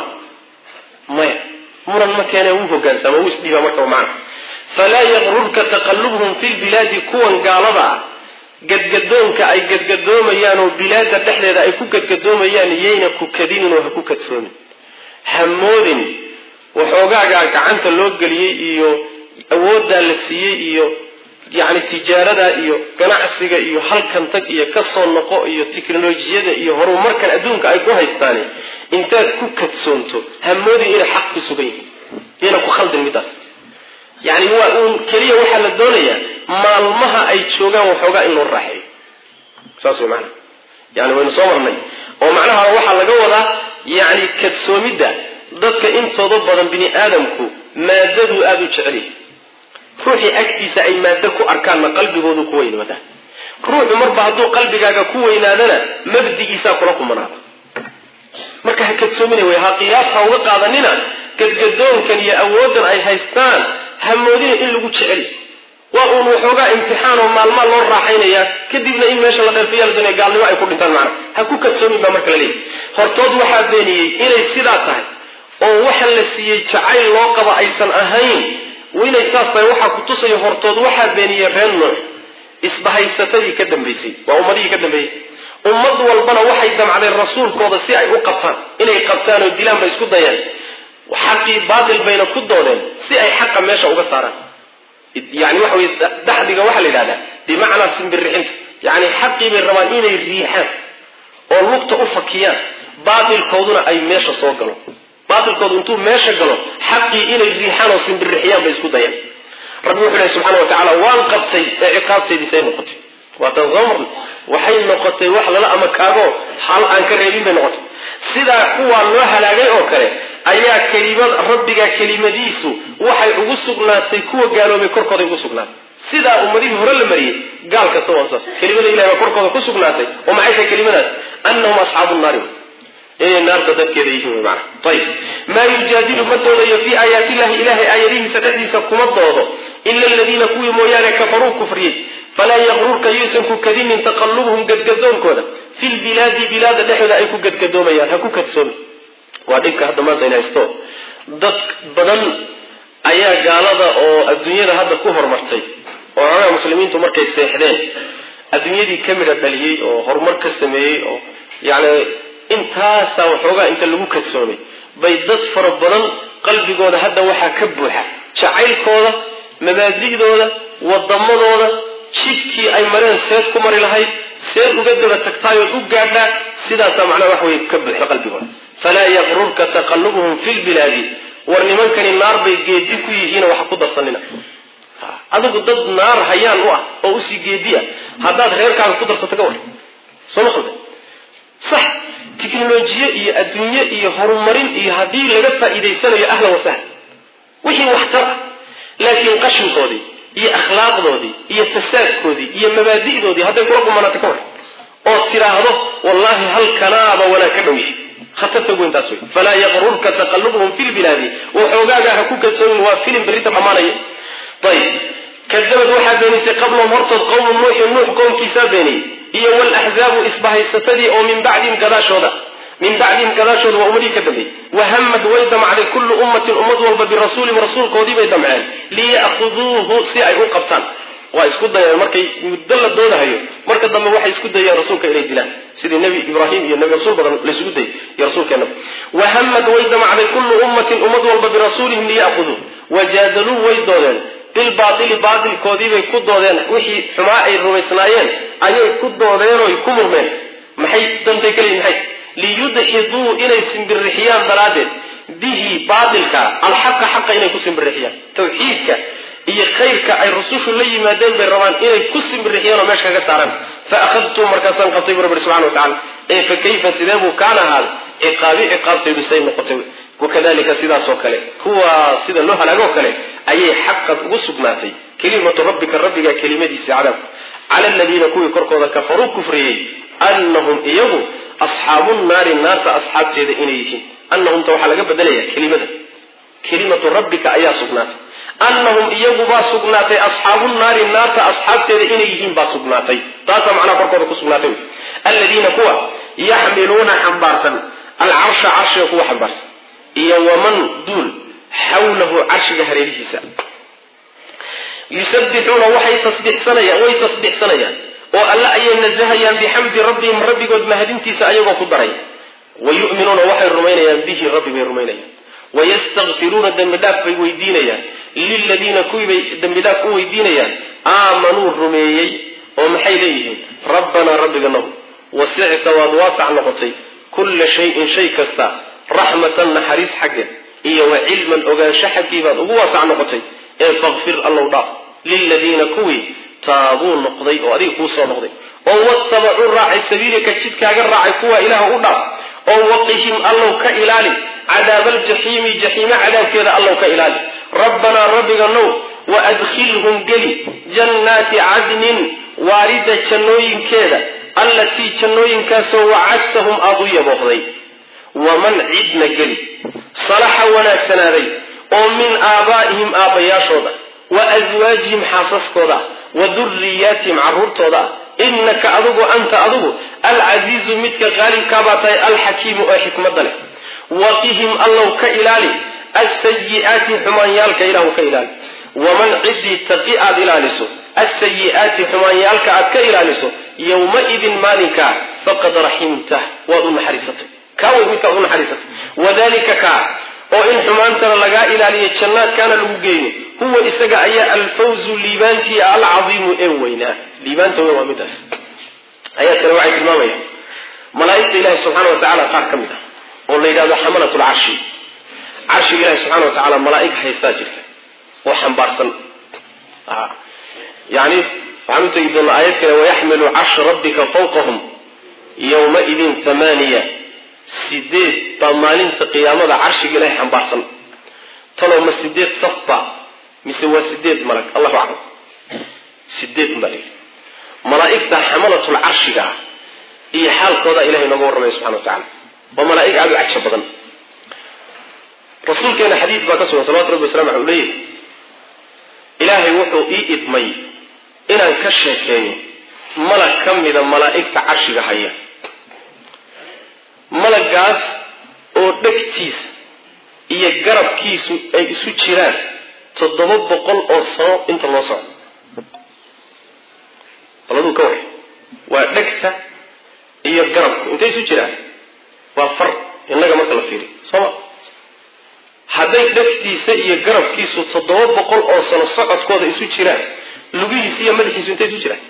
maya muran ma keene wuu hogaansama wuu isdhiibaa markaba macna falaa yaqrurka taqalubhum fi lbilaadi kuwan gaalada ah gadgadoonka ay gadgadoomayaan oo bilaada dhexdeeda ay ku gadgadoomayaan yayna ku kadinin oo ha ku kadsoomin hamoodin waxoogaagaa gacanta loo geliyey iyo awooddaa la siiyey iyo yacni tijaarada iyo ganacsiga iyo halkan tag iyo kasoo noqo iyo teknolojiyada iyo horumarkan adduunka ay ku haystaani intaad ku kadsoonto hamoodin inay xaq ku sugan yihiin yayna ku khaldin middaas yani waa uun keliya waxaa la doonayaa maalmaha ay joogaan waxoogaa in loo raaxeeyo saas way maanaa yani waynu soo marnay oo macnaha waxaa laga wadaa yani kadsoomidda dadka intooda badan bini aadamku maadaduu aada u jecel yahay ruuxii agtiisa ay maado ku arkaanna qalbigoodu ku weynaadaa ruuxu marba hadduu qalbigaaga ku weynaadana mabdigiisaa kula kumanaada marka ha kadsoomina wey ha qiyaas ha uga qaadanina gadgadoonkan iyo awooddan ay haystaan ha moodina in lagu jecel waa uun waxoogaa imtixaan oo maalmaa loo raaxaynayaa kadibna in meesha la dheerfiya la doonaya gaalnimo ay ku dhintaan macna ha ku kadsoomin baa marka la leeyahy hortood waxaa beeniyey inay sidaa tahay oo waxa la siiyey jacayl loo qaba aysan ahayn inay saas tahay waxaa ku tusaya hortood waxaa beeniyey reer nuux isbahaysatadii ka dambaysay waa ummadihii ka dambeeyey ummad walbana waxay damcdeen rasuulkooda si ay u qabtaan inay qabtaan oo dilaan bay isku dayeen xaqii baatil bayna ku doodeen si ay xaqa meesha uga saaraan yani waxa wey daxdiga waxaa la yidhahdaa bimacnaa simbirixinta yani xaqii bay rabaan inay riixaan oo lugta u fakiyaan baatilkooduna ay meesha soo galo baatilkoodu intuu meesha galo xaqii inay riixaan oo simbirixiyaan bay isku dayeen rabbi wuxuu ilahi subxana wa tacaala waan qabtay ee ciqaabteediisay noqotay waatan soo marnay waxay noqotay wax lala ama kaago hal aan ka reebin bay noqotay sidaa kuwaa loo halaagay oo kale ayaa kelimad rabbiga kelimadiisu waxay ugu sugnaatay kuwa gaaloobay korkooday ugu sugnaatay sidaa ummadihii hore la mariyey gaal kasta waa saas kelimada ilahi baa korkooda ku sugnaatay oo maxay tahay kelimadaas annahum asxaabu naari inay naarta dadkeeda yihiin wy mana ayib maa yujaadilu ma doodayo fii aayaati illahi ilahay aayadihiisa dhexdiisa kuma doodo ila aladiina kuwii mooyaane kafaruu kufriyey falaa yaqrurka yuusan ku kadinin taqalubuhum gadgadoonkooda fi lbilaadi bilaada dhexdooda ay ku gadgadoomayaan ha ku kadsoomi waa dhibka hadda maanta in haysto dad badan ayaa gaalada oo adduunyada hadda ku horumartay oo xogaha muslimiintu markay seexdeen adduunyadii ka midha dhaliyey oo horumar ka sameeyey oo yani intaasaa waxoogaa inta lagu kadsoomay bay dad fara badan qalbigooda hadda waxaa ka buuxa jacaylkooda mabaadi'dooda wadamadooda jidkii ay mareen seed ku mari lahayd seed uga daba tagtaayood u gaadhaa sidaasaa macnaha wax wey ka buuxda qalbigooda falaa yaqrurka taqalubuhum fi lbilaadi war nimankani naar bay geedi ku yihiino waxa ku darsanina adigu dad naar hayaan u ah oo usii geediya haddaad reerkaaga ku darsato ka war soo ma qalda sax tiknolojiye iyo adduunye iyo horumarin iyo haddii laga faa'iidaysanayo ahlan wasahla wixii waxtar ah laakiin qashinkoodii iyo akhlaaqdoodii iyo fasaadkoodii iyo mabaadi'doodii hadday kula qumanaato ka war oo tidhaahdo wallahi halkanaaba wanaag ka dhow yahay khatarta weyntaas wey falaa yaqrurka taqalubuhum fi lbilaadi waxoogaaga ha ku kadsoomin waa filim berrita dhammaanaya ayib kadabad waxaa beenisay qablahum hortood qowmu nuuxin nuux qowmkiisaa beeniyey iyo walaxzaabu isbahaysatadii oo min bacdihim gadaashooda min bacdihim gadaashooda waa ummadihii ka dambeeyey wahamad way damcday kullu ummatin ummad walba birasuulihim rasuulkoodii bay damceen liya'khuduuhu si ay u qabtaan waa isku dayeen markay muddo la doodahayo marka dambe waxay isku dayeen rasuulka inay dilaan sidii nebi ibraahim iyo nebi rasuul badan laysugu dayay iyo rasuulkeenaba wahamad way damcday kullu ummatin ummad walba birasuulihim liya'khuduu wajaadaluu way doodeen bilbaaili baatilkoodiibay ku doodeen wixii xumaa ay rumaysnaayeen ayay ku doodeenooy ku murmeen maxay dantay kaleyihin maxay liyudxiduu inay simbirixiyaan daraaddeed bihi baatilka alxaqa xaqa inay ku simbirixiyaan tawxiidka iyo khayrka ay rusushu la yimaadeen bay rabaan inay ku simbirixiyaan oo meesha kaga saaraan fa akhadtuu markaasaan qabtay bu rabbi subxana watacala ee fa kayfa sidee buu kaan ahaaday ciqaabi ciqaabtaydu say noqotay wakadalika sidaasoo kale kuwaa sida loo halaagoo kale ayay xaqad ugu sugnaatay kelimatu rabbika rabbiga kelimadiisa cadaabku cala aladiina kuwii korkooda kafaruu kufriyey annahum iyagu asxaabu naari naarta asxaabteeda inay yihiin annahumta waxaa laga bedelaya kelimada kelimatu rabbika ayaa sugnaatay annahum iyagubaa sugnaatay asxaabu naari naarta asxaabteeda inay yihiin baa sugnaatay taasaa macnaha korkooda ku sugnaatay aladiina kuwa yaxmiluuna xambaarsan alcarsha carshiga kuwa xambaarsan iyo waman duul xawlahu carshiga hareerihiisa yusabbixuuna waxay tasbixsanayaan way tasbixsanayaan oo alle ayay nasahayaan bixamdi rabbihim rabbigood mahadintiisa ayagoo ku daray wa yu'minuuna waxay rumaynayaan bihi rabbi bay rumaynayaan wayastakfiruuna dembi dhaaf bay weydiinayaan liladiina kuwii bay dembi dhaaf u weydiinayaan aamanuu rumeeyey oo maxay leeyihiin rabbanaa rabbiganow wasicta waad waasac noqotay kulla shayin shay kasta raxmatan naxariis xaggeed iyo wa cilman ogaansho xaggii baad ugu waasac noqotay ee fakfir allow dhaaf liladiina kuwii taabuu noqday oo adiga kuu soo noqday oo watabacuu raacay sabiilika jidkaaga raacay kuwa ilaah u dhaaf oo waqihim allow ka ilaali cadaabaljaxiimi jaxiime cadaabkeeda allow ka ilaali rabbanaa rabbiganow wa adkhilhum geli jannaati cadnin waarida jannooyinkeeda allatii jannooyinkaasoo wacadtahum aada u yaboohday waman cidna geli salaxa wanaagsanaaday oo min aabaa'ihim aabbayaashooda wa aswaajihim xaasaskooda wa duriyaatihim carruurtooda innaka adigu anta adigu alcasiizu midka qaalibkaabaa tahay alxakiimu ee xikmadda leh waqihim allow ka ilaali asayi'aati xumaanyaalka ilahu ka ilaali waman ciddii taqi aad ilaaliso asayi'aati xumaanyaalka aad ka ilaaliso yowmaidin maalinkaa faqad raximtah waad u naxariisatay kaa way midkaad u naxariisatay wadalika kaa oo in xumaantana lagaa ilaaliyo jannaadkaana lagu geeyo huwa isaga ayaa alfawzu liibaantii alcadiimu ee weynaa liibaanta weyn waa midaas ayaadkana waxay tilmaamayaan malaaigta ilahi subxaana wa tacala qaar ka mid ah oo la yidhahdo xamalat lcarshi carshiga ilahi subxana wa tacala malaaig haysaa jirta oo xambaarsan yani waxaan u tegi doonaa aayad kale wayaxmilu carsha rabbika fawqahum yowmaidin thamaniya sideed baa maalinta qiyaamada carshiga ilahay xambaarsan talow ma sideed safba mise waa sideed malag allahu aclam sideed baa la yidhi malaaigta xamalatul carshiga ah iyo xaalkooda ilahay nooga warramaya subxana wa tacala waa malaaig aada u cagsha badan rasuulkeena xadiid baa ka sugan salawatu rabbi wasalam aleh u leeyahy ilaahay wuxuu ii idmay inaan ka sheekeeyo malag ka mida malaa'igta carshiga haya malagaas oo dhegtiisa iyo garabkiisu ay isu jiraan toddoba boqol oo sano inta loo socdo baladuu ka waray waa dhegta iyo garabku intay isu jiraan waa far innaga marka la fiiriyo sooma hadday dhegtiisa iyo garabkiisu toddoba boqol oo sano socodkooda isu jiraan lugihiisa iyo madaxiisu intay isu jiraan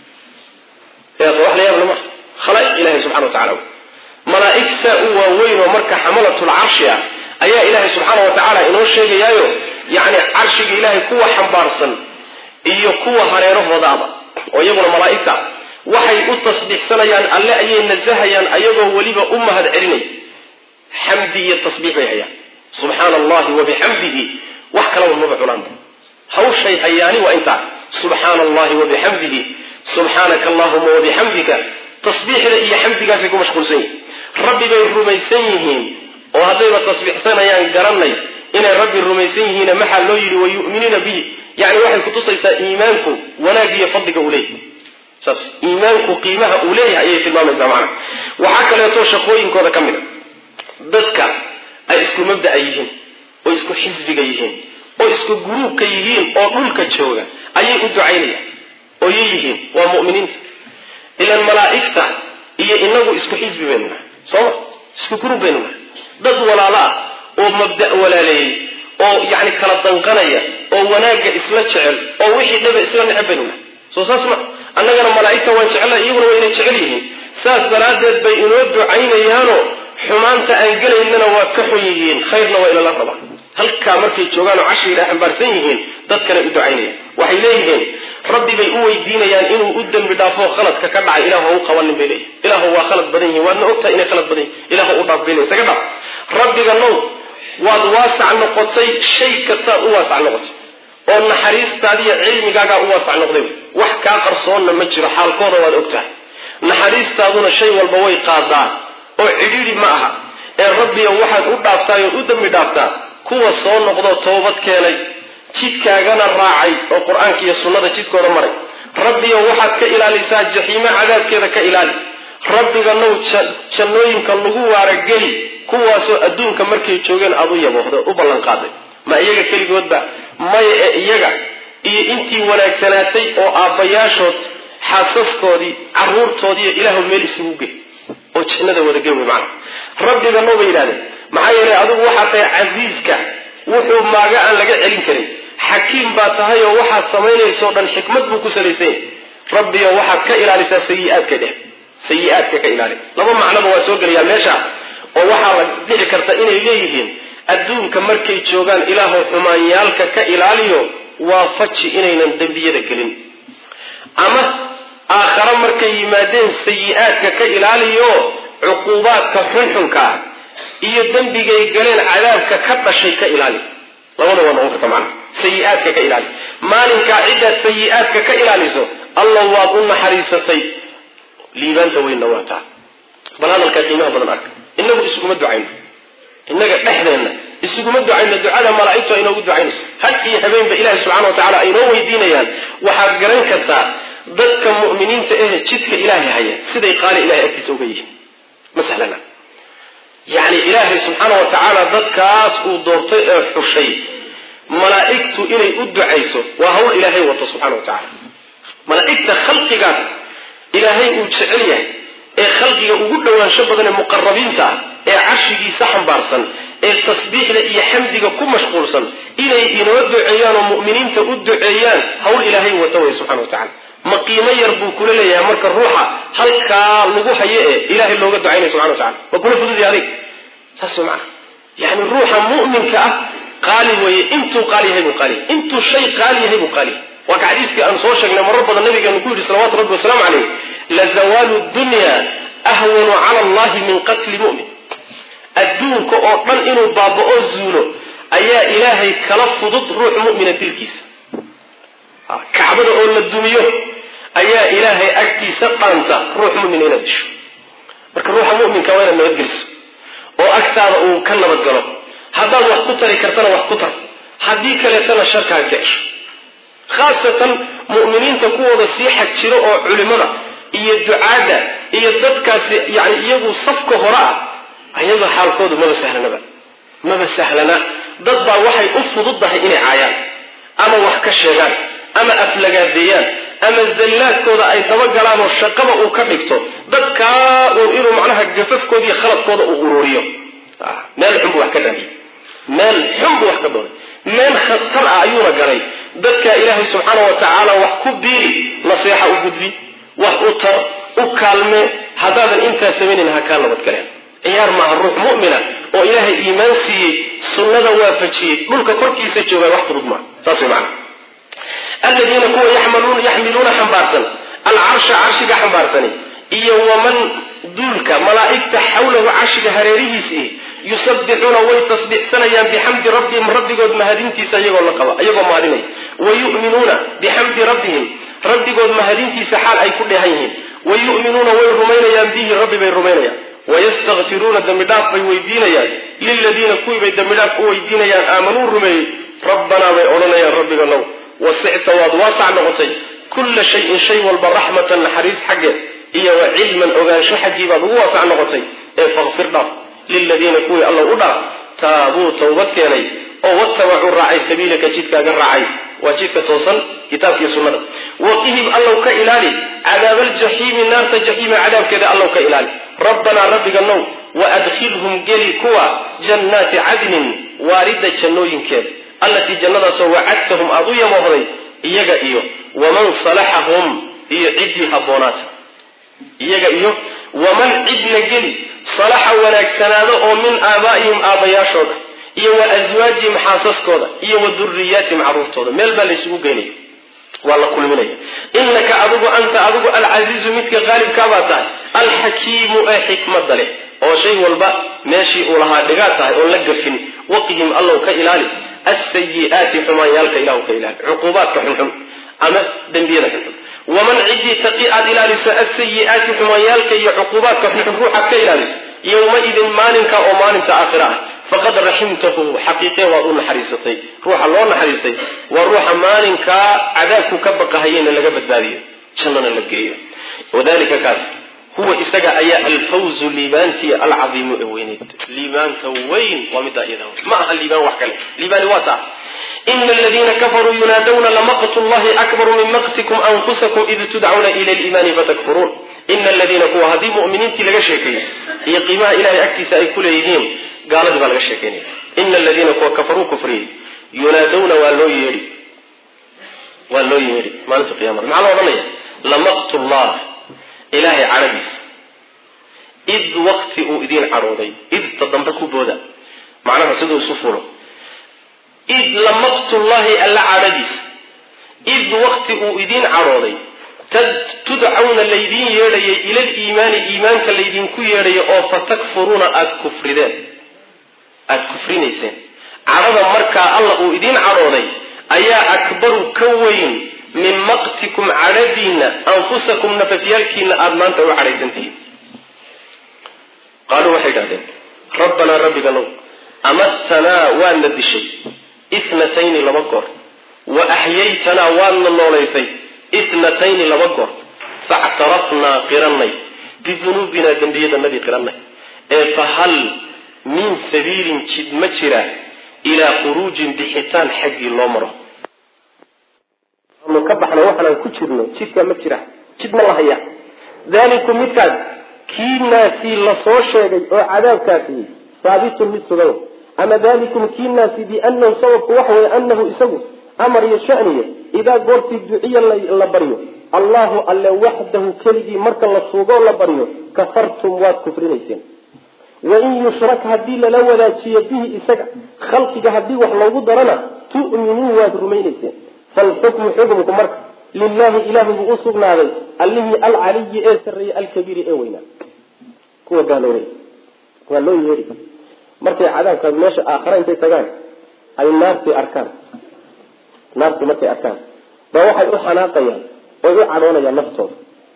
yaas wax la yaab lama khalaa'iq ilaahay subxana wa tacala malaa'ig saa u waaweyn oo marka xamalatul carshi ah ayaa ilaahay subxaana wa tacaala inoo sheegayaayo yacni carshiga ilaahay kuwa xambaarsan iyo kuwa hareerahoodaaba oo iyaguna malaa'igta waxay u tasbiixsanayaan alle ayay nasahayaan ayagoo weliba u mahad celinay xamdi iyo tasbiix bay hayaan subxaana allahi wabixamdihi wax kalaba maba cunaanba hawshay hayaani waa intaa subxaana allahi wabixamdihi subxaanaka allahuma wabixamdika tasbiixda iyo xamdigaasay ku mashquulsan yihin rabbi bay rumaysan yihiin oo haddayba tasbiixsanayaan garanay inay rabbi rumaysan yihiina maxaa loo yidhi wayu'miniina bihi yani waxay kutusaysaa iimaanku wanaag iyo fadliga uu leeyahay saas iimaanku qiimaha uu leeyahay ayay tilmaamaysaa macana waxaa kaleeto shaqooyinkooda ka mid a dadka ay isku mabda'a yihiin oo isku xisbiga yihiin oo isku guruubka yihiin oo dhulka jooga ayay u ducaynayaan oo yay yihiin waa mu'miniinta ilan malaa'igta iyo inagu isku xisbi baynu nahay sooma isku guruub baynu nahay dad walaalo ah oo mabda' walaaleeyey oo yacni kala danqanaya oo wanaagga isla jecel oo wixii dhaba isla neceb baynu nahay soo saas ma annagana malaa'igta waan jecela iyaguna waa inay jecel yihiin saas daraaddeed bay inoo ducaynayaanoo xumaanta aan gelaynana waa ka xun yihiin khayrna waa inala rabaa halkaa markay joogaan oo cashiga ay xambaarsan yihiin dadkana u ducaynayaan waxay leeyihiin rabbi bay u weydiinayaan inuu u dembi dhaafo khaladka ka dhacay ilahu ha u qabanin bay leeyihin ilahu waa khalad badan yihin waadna ogtahay inay khalad badan yihin ilahu u dhaaf bay leeyihin isaga dhaaf rabbiga now waad waasac noqotay shay kastaad u waasac noqotay oo naxariistaadiiyo cilmigaagaa u waasac noqday wax kaa qarsoonna ma jiro xaalkooda waad ogtahay naxariistaaduna shay walba way qaadaa oo cidhiidhi ma aha ee rabbiga waxaad u dhaaftaay oo u dembi dhaaftaa kuwa soo noqdoo toobad keenay jidkaagana raacay oo qur-aanka iyo sunnada jidkooda maray rabbiga waxaad ka ilaalisaa jaxiimo cadaabkeeda ka ilaali rabbiga now jannooyinka lagu waarageli kuwaasoo adduunka markay joogeen aada u yaboohda u ballanqaaday ma iyaga keligoodba maya ee iyaga iyo intii wanaagsanaatay oo aabbayaashood xaasaskoodii caruurtoodiiyo ilaahu meel isugu gey oo jannada wadagey wey macana rabbiga now bay yidhahdeen maxaa yeelay adigu waxaa tahay casiiska wuxuu maaga aan laga celin karin xakiim baa tahay oo waxaad samaynaysao dhan xikmad buu ku salaysan yahy rabbiga waxaad ka ilaalisaa sayi-aadka dheh sayi-aadka ka ilaali laba macnoba waa soo gelayaa meesha oo waxaa la dhici karta inay leeyihiin adduunka markay joogaan ilaahu xumaanyaalka ka ilaaliyo waa faji inaynan dembiyada gelin ama aakhare markay yimaadeen sayi-aadka ka ilaaliyo cuquubaadka xunxunka ah iyo dembigay galeen cadaabka ka dhashay ka ilaali labada waa noqon karta macana sayi-aadka ka ilaali maalinkaa ciddaad sayi-aadka ka ilaaliso alla waad u naxariisatay liibaanta weynna waa taa bal hadalkaa qiimaha badan arka in inagu isuguma ducayno innaga dhexdeenna isuguma ducayno ducada malaa'igtu ay inoogu ducaynayso had iyo habeenba ilaahi subxana wa tacala ay inoo weydiinayaan waxaad garan kartaa dadka mu'miniinta ehe jidka ilaahay haya siday qaali ilahay agtiisa uga yihiin ma sahlana yacni ilaahay subxaana wa tacaala dadkaas uu doortay ee xushay malaa'igtu inay u ducayso waa hawl ilaahay wato subxana wa tacala malaa'igta khalqigaas ilaahay uu jecel yahay ee khalqiga ugu dhowaansho badan ee muqarabiinta ah ee carshigiisa xambaarsan ee tasbiixda iyo xamdiga ku mashquulsan inay inoo duceeyaan oo mu'miniinta u duceeyaan hawl ilaahay wata way subxana wa tacala ma qiimo yar buu kula leeyahay marka ruuxa halkaa lagu hayo ee ilaahay looga ducaynaya subxana wa tacala waa kula fududya adig saas macana yani ruuxa mu'minka ah qaali weeye intuu qaali yahay buu qaali intuu shay qaali yahay buu qaali waa ka xadiiskii aan soo sheegnay marar badan nabigeenu ku yidhi salawatu rabbi wasalaamu caleyh lazawaalu dunya ahwanu cala allahi min qatli mu'min adduunka oo dhan inuu baaba-o zuulo ayaa ilaahay kala fudud ruux mu'mina dilkiisa kacbada oo la dumiyo ayaa ilaahay agtiisa dhaanta ruux mu'mina inaad disho marka ruuxa mu'minka waa inaad nabadgeliso oo agtaada uu ka nabadgalo haddaad wax ku tari kartana wax ku tar haddii kaleetana sharkaa ka cesho khaasatan mu'miniinta kuwooda sii xag jiro oo culimada iyo ducaadda iyo dadkaasi yani iyagu safka hore ah ayaga xaalkoodu maba sahlanaba maba sahlana dad baa waxay u fududdahay inay caayaan ama wax ka sheegaan ama aflagaadeeyaan ama zallaadkooda ay dabagalaan oo shaqaba uu ka dhigto dadkaa uun inuu macnaha gafafkooda iyo khaladkooda uu ururiyo meel xun buu wax ka dhaamiyey meel xun buu wax ka doonay meel khatar ah ayuuna galay dadka ilaahay subxaana wa tacaala wax ku biiri naseexa u gudbi wax u tar u kaalme haddaadan intaa samaynayn ha kaa nabadgaleen ciyaar maaha ruux mu'mina oo ilaahay iimaan siiyey sunnada waafajiyey dhulka korkiisa joogaan wax fudud maaha saas way macana aladiina kuwa yaxmiluuna xambaarsan alcarsha carshiga xambaarsani iyo waman duulka malaa'igta xawlahu carshiga hareerihiis ihi yusabbixuuna way tasbiixsanayaan bixamdi rabbihim rabbigood mahadintiisa iyagoo la qaba iyagoo mahadinaya wa yu'minuuna bixamdi rabbihim rabbigood mahadintiisa xaal ay ku dheehan yihiin wa yu'minuuna way rumaynayaan bihi rabbi bay rumaynayaan wayastakfiruuna dembi dhaaf bay weydiinayaan liladiina kuwii bay dembi dhaaf u weydiinayaan aamanuu rumeeyey rabbanaa bay odhanayaan rabbiganow wasicta waad waasac noqotay kulla shayin shay walba raxmatan naxariis xaggeed iyo wa cilman ogaansho xaggii baad ugu waasac noqotay ee fakfir dhaaf liladiina kuwii alla u dhaaf taabuu towbad keenay oo watabacuu raacay sabiilaka jidkaaga raacay waa jidka toosan kitaabkii sunnada waqihim allow ka ilaali cadaabaljaxiimi naarta jaxiima cadaabkeeda allow ka ilaali rabbanaa rabbiga now waadkhilhum geli kuwa jannaati cadnin waarida jannooyinkeeda allatii jannadaasoo wacadtahum aada u yamoohday iyaga iyo waman salaxahum iyo ciddii habboonaata iyaga iyo waman cidna geli salaxa wanaagsanaado oo min aabaa'ihim aabbayaashooda iyo wa aswaajihim xaasaskooda iyo wa duriyaatihim carruurtooda meel baa laysugu geynaya waa la kulminaya innaka adigu anta adigu alcasiizu midka qaalibkaabaa tahay alxakiimu ee xikmada leh oo shay walba meeshii uu lahaa dhigaa tahay oon la gafin waqihim allow ka ilaali asayi'aati xumaanyaalka ilahu ka ilaali cuquubaadka xunxun ama dembiyada xunxun waman ciddii taqi aad ilaaliso asayi'aati xumaanyaalka iyo cuquubaadka xunxun ruuxaad ka ilaaliso yowmaidin maalinka oo maalinta aakhira ah faqad raximtahu xaqiiqe waad u naxariisatay ruuxa loo naxariistay waa ruuxa maalinkaa cadaabku ka baqahayena laga badbaadiyo jannana la geeyo wadalika kaas huwa isaga ayaa alfawzu liibaantii alcadiimu ee weyneyd liibaanta weyn waa middaa iyada ma aha liibaan wax kale liibaani waa taa ina aladiina kafaruu yunaadawna lamaqtu llahi akbaru min maqtikum anfusakum id tudcauna ila liimaani fatakfuruun ina aladiina kuwa haddii mu'miniintii laga sheekeeyo iyo qiimaha ilahay agtiisa ay ku leeyihiin gaaladii baa laga sheekeynaya ina aladiina kuwa kafaruu kufriyey yunaadawna waa loo yeedhi waa loo yeedhi maalinta qiyamada maxaa loo odhanaya lamaqtu llah ilaahay cadhadiisa id wakti uu idiin cadhooday idta dambe ku booda macnaha siduu isu fulo id lamaqtullahi alla cadhadiisa id wakti uu idiin cadhooday tudcawna laydiin yeedhayay ilal iimaani iimaanka laydinku yeedhayo oo fatakfuruuna aada kufrideen aada kufrinayseen cadhada markaa alla uu idiin cadhooday ayaa akbaru ka weyn min maqtikum cadhadiinna anfusakum nafafyaalkiina aada maanta u cadhaysantihiin qaaluu waxay idhahdeen rabbanaa rabbiganow amastanaa waadna dishay itnatayni laba goor wa axyaytanaa waadna noolaysay itnatayni laba goor factarafnaa qirannay bidunuubinaa dembiyadanadii qirannay ee fa hal min sabiilin jid ma jira ilaa khuruujin bixitaan xaggii loo maro anu ka baxna waxaanaan ku jirno jidkaa ma jira jid ma la haya dalikum midkaas kiinaasi lasoo sheegay oo cadaabkaasi haabitun mid sugan ama dalikum kiinaasi bianahu sababku waxa weeye anahu isagu amar iyo shaniya idaa goortii duciya la baryo allahu alle waxdahu keligii marka la suugoo la baryo kafartum waad kufrinayseen wain yushrak haddii lala wadaajiyo bihi isaga khalqiga haddii wax loogu darana tu'minuu waad rumaynayseen falxukmu xukmku marka lilahi ilahi buu u sugnaaday allihii alcaliyi ee sarreeyey alkabiiri ee weynaa kuwa gaaloobay waa loo yeeri markay cadaabkaas meesha aakhara intay tagaan ay naartii arkaan naartii markay arkaan ba waxay u xanaaqayaan oy u cadhoonayaan naftooda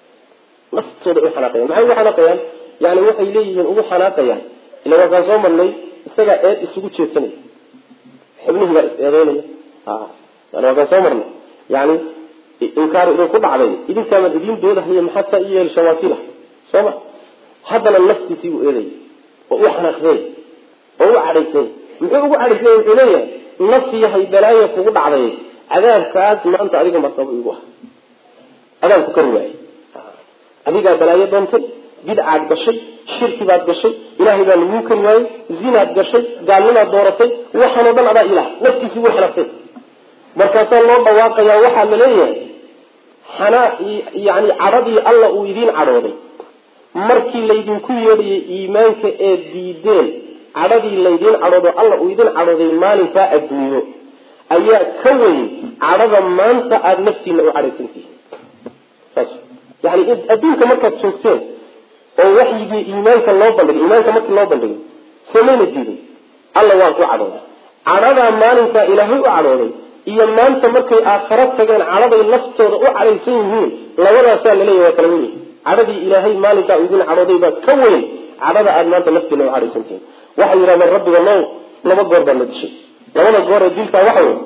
naftooda u xanaaqayan maxay ugu xanaaqayaan yani waxay leeyihiin ugu xanaaqayaan ila waakaan soo marnay isagaa eed isugu jeedsanaya xubnihii baa is eedeynaya yani waakaan soo marnay yani inkaaru idinku dhacday idinkaaman idiin doodahaya maxaad saa i yeelsha waakila sooma haddana naftiisii buu eedaya oo u xanaaqsay oo u cadhaysay muxuu ugu cadhaysay wuxuu leeyahay naf yahay balaayo kugu dhacday cadaabkaas maanta adiga martaba igu ah adaan ku kari waayey adigaa balaayo doontay bidcaad gashay shirki baad gashay ilaahay baa laguu kari waayey zinaad gashay gaalnimaad dooratay waxaanoo dhan adaa ilaah naftiisii wuu xanaaqsay markaasaa loo dhawaaqayaa waxaa la leeyahay xanaa yani cadhadii alla uu idiin cadhooday markii laydinku yeedhayay iimaanka ee diideen cadhadii laydiin cadhoodo alla uu idin cadhooday maalinkaa adduunyo ayaa ka weyn cadhada maanta aada naftiina u cadhaysantihiin saas yani adduunka markaad joogteen oo waxyigii iimaanka loo bandhigay iimaanka markii loo bandhigay somayna diidin alla waan ku cadhooday cadhadaa maalinkaa ilaahay u cadhooday iyo maanta markay aakharo tageen cadhaday naftooda u cadhaysan yihiin labadaasaa laleeyahy waa kala wen yihin cadhadii ilaahay maalinkaa u idin cadhooday baa ka weyn cadhada aada maanta naftiina u cadhaysantihiin waxay yidhahdeen rabbiga now laba goor baa la dishay labada goor ee dilkaa waxa wey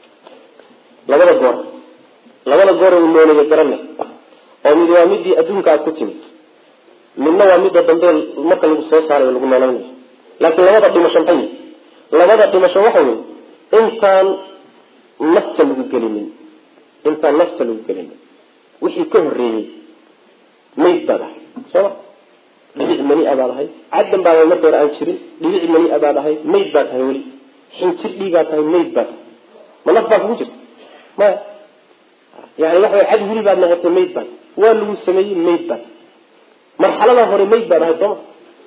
labada goor labada goor ee noolaya garanay oo mid waa midii adduunka aad ku timid midna waa midda dambe marka lagu soo saarayo lagu noolaynayo laakiin labada dhimasho maxay labada dhimasho waxa wey intaan nafta lagu gelinin intaan nafta lagu gelinin wixii ka horreeyey mayd baad ahay sooma dhibic mani a baad ahay caddan baad marka hore aan jirin dhibic mani a baad ahay mayd baad tahay weli xinjir dhiigaad tahay mayd baad ma naf baa kugu jirta maya yani waxa way cad weli baad noqotay mayd baad waa lagu sameeyey mayd baad marxaladaa hore mayd baad ahay sooma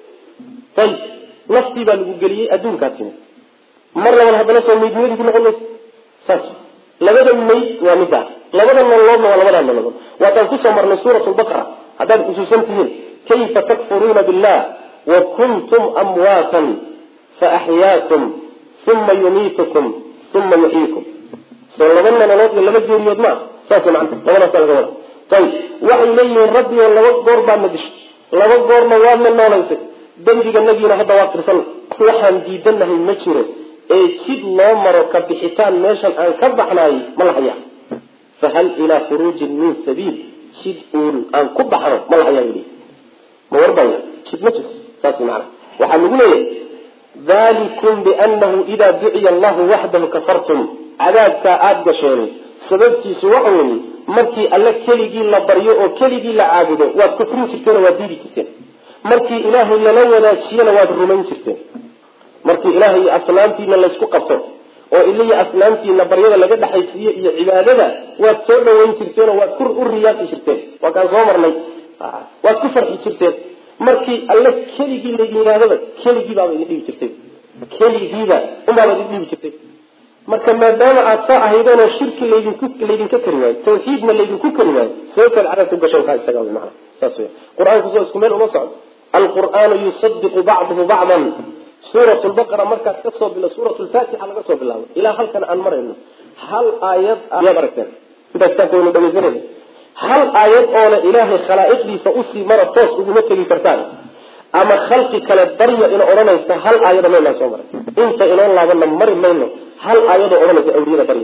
ayib naftii baa lagu geliyey adduunkaa timid mar laban haddana soo maydnimadii ku noqon maysa saas labada mayd waa midaas labada nololoodna waa labadaa nololood waataan kusoo marnay suurat lbaqara haddaad xusuusan tihiin kayfa takfuruuna billah wa kuntum amwaatan faaxyaakum uma yumiitukum uma yuxyiikum soo laba nololood iyo laba geeriyood maa saas man labadaasa laga wada ayib waxay leeyihiin rabbigo laba goor baadna dishay laba goorna waadna noolaysay dembiganagiina hadda waa tirsan waxaan diidanahay ma jiro ee jid loo maro ka bixitaan meeshan aan ka baxnaayey ma la hayaa fahal ilaa khuruujin min sabiil jid uun aan ku baxno ma la hayaa yii ma warbaya jid ma jirto saas maana waxaa lagu leeyahay dalikum bianahu idaa duciya allahu waxdahu kafartum cadaabkaa aada gasheen sababtiisu waxa weeye markii alle keligii la baryo oo keligii la caabudo waad kufrin jirteen oo waad diidi jirteen markii ilaahay lala wadaajiyana waad rumayn jirteen markii ilaahay iyo asnaamtiina laysku qabto oo iliya asnaamtiina baryada laga dhexaysiiyo iyo cibaadada waad soo dhaweyn jirteenoo waad ku u riyaaqi jirteen waa kaan soo marnay waad ku farxi jirteen markii alle keligii laydin yidhahdaba keligii baaba idin dhibi jirtay keligiiba unbaaba idin dhibi jirtay marka maadaama aad saa ahaydeenoo shirki laydinku laydinka kari waayo tawxiidna laydinku kari waayo sababtaad cadaabku gashan kaa isaga wy maana saas wey qur-aanku soo isku meel uma socdo alqur'aanu yusadiqu bacduhu bacdan suurat lbaqara markaad kasoo bilo suurat lfatixa laga soo bilaabo ilaa halkan aan marayno hal aayad ayaad aragteen intaas kitaabkaynu dhegeysanayna hal aayad oona ilaahay khalaa'iqdiisa usii mara toos uguma tegi kartaan ama khalqi kale barya ina odhanaysa hal aayado maynaa soo maray inta inoo laabana mari mayno hal aayadoo odhanaysa awliyada barya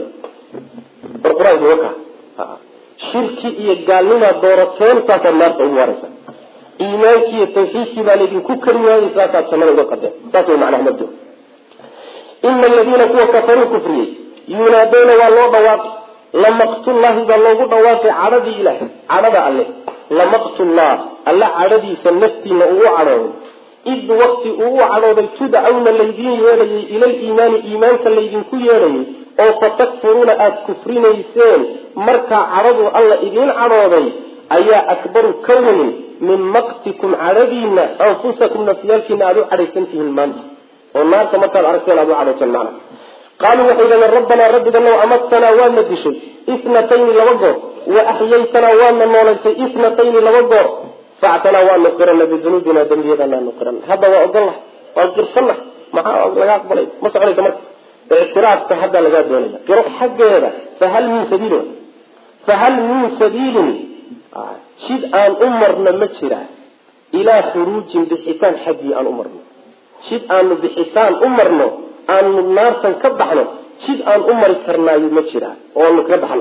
bar qur-aanka waka shirki iyo gaalnimaa doorateen saasaad naarta ugu waaraysa iimaankiiyo tawxiidkii baa laydinku kari waayey saasaad samada uga qadeen saas way macnaha mabdo ina aladiina kuwa kafaruu kufriyey yunaadowna waa loo dhawaaqi lamaqtullahi baa loogu dhawaaqay cadhadii ilaah cadhada alle lamaqtullah alla cadhadiisa naftiina uu u cadhooday id wakti uu u cadhooday tudcawna laydiin yeedhayay ila liimaani iimaanka laydinku yeedhayay oo fatakfuruuna aada kufrinayseen markaa cadhadu alla idiin cadhooday ayaa akbaru ka weyn min maqtikum cadhadiina anfusakum nafyaalkiina aada u cadhaysan tihiin maanta oo naarta markaad aragteen aada u cadhaysan macna qaaluu waxay yidhahdeen rabbanaa rabbiganow amattanaa waadna dishay itnatayni laba goor wa axyaytanaa waadna noolaysay itnatayni laba goor factanaa waanu qirana bidunuubina dembiyadanaanu qirana hadda waa ogolah waan qirsanna maxaa laga aqbalay ma soconaysa marka ictiraafka hadda lagaa doonaya qiro xaggeeda fahal min sabiilin fahal min sabiilin jid aan u marno ma jira ilaa khuruujin bixitaan xaggii aan u marno jid aanu bixitaan u marno aanu naartan ka baxno jid aan u mari karnaayo ma jira oo aanu kaga baxno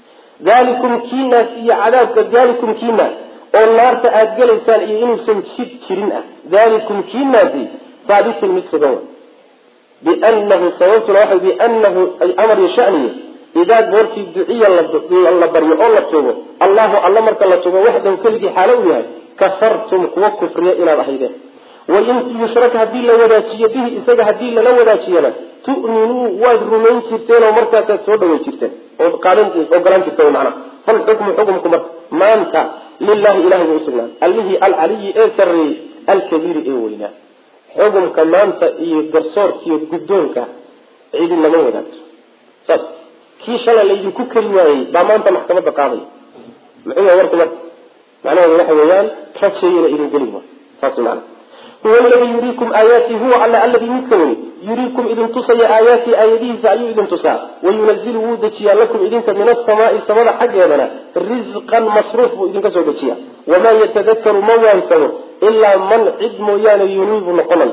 dalikum kiinaas iyo cadaabka dalikum kiinaas oo naarta aada gelaysaan iyo inuusan jid jirin ah dalikum kiinaasi haabitun mid sugan wa bianahu sababtuna waxa bianahu ay amar iyo shaniye idaa goortii duciya la baryo oo la tuugo allahu alla marka la tuugo waxdahu keligii xaalo u yahay kafartum kuwa kufriya inaad ahaydeen wain yushrak haddii la wadaajiyo bihi isaga haddii lala wadaajiyana tu'minuu waad rumayn jirteen oo markaasaad soo dhaway jirteen ood ogolaan jirteen macnaha falxukmu xukumku marka maanta lilahi ilahay buu usugnaaday allihii alcaliyi ee sarreeyey alkabiiri ee weynaa xukumka maanta iyo garsoorkiiyo guddoonka cidi lama wadaagto saas kii shalay laydinku keli waayey baa maanta maxkamadda qaadaya muxuu yahay warku marka macnaheedu waxa weeyaan rajeeyana idin geli waa saas macana huwa aladii yuriikum aayaati huwa alle alladii midka weli yuriikum idin tusaya aayaatii aayadihiisa ayuu idin tusaa wayunazilu wuu dejiyaa lakum idinka min asamaai samada xaggeedana risqan masruuf buu idinka soo dejiya wamaa yatadakaru ma waansamo ilaa man cid mooyaane yuniibu noqonay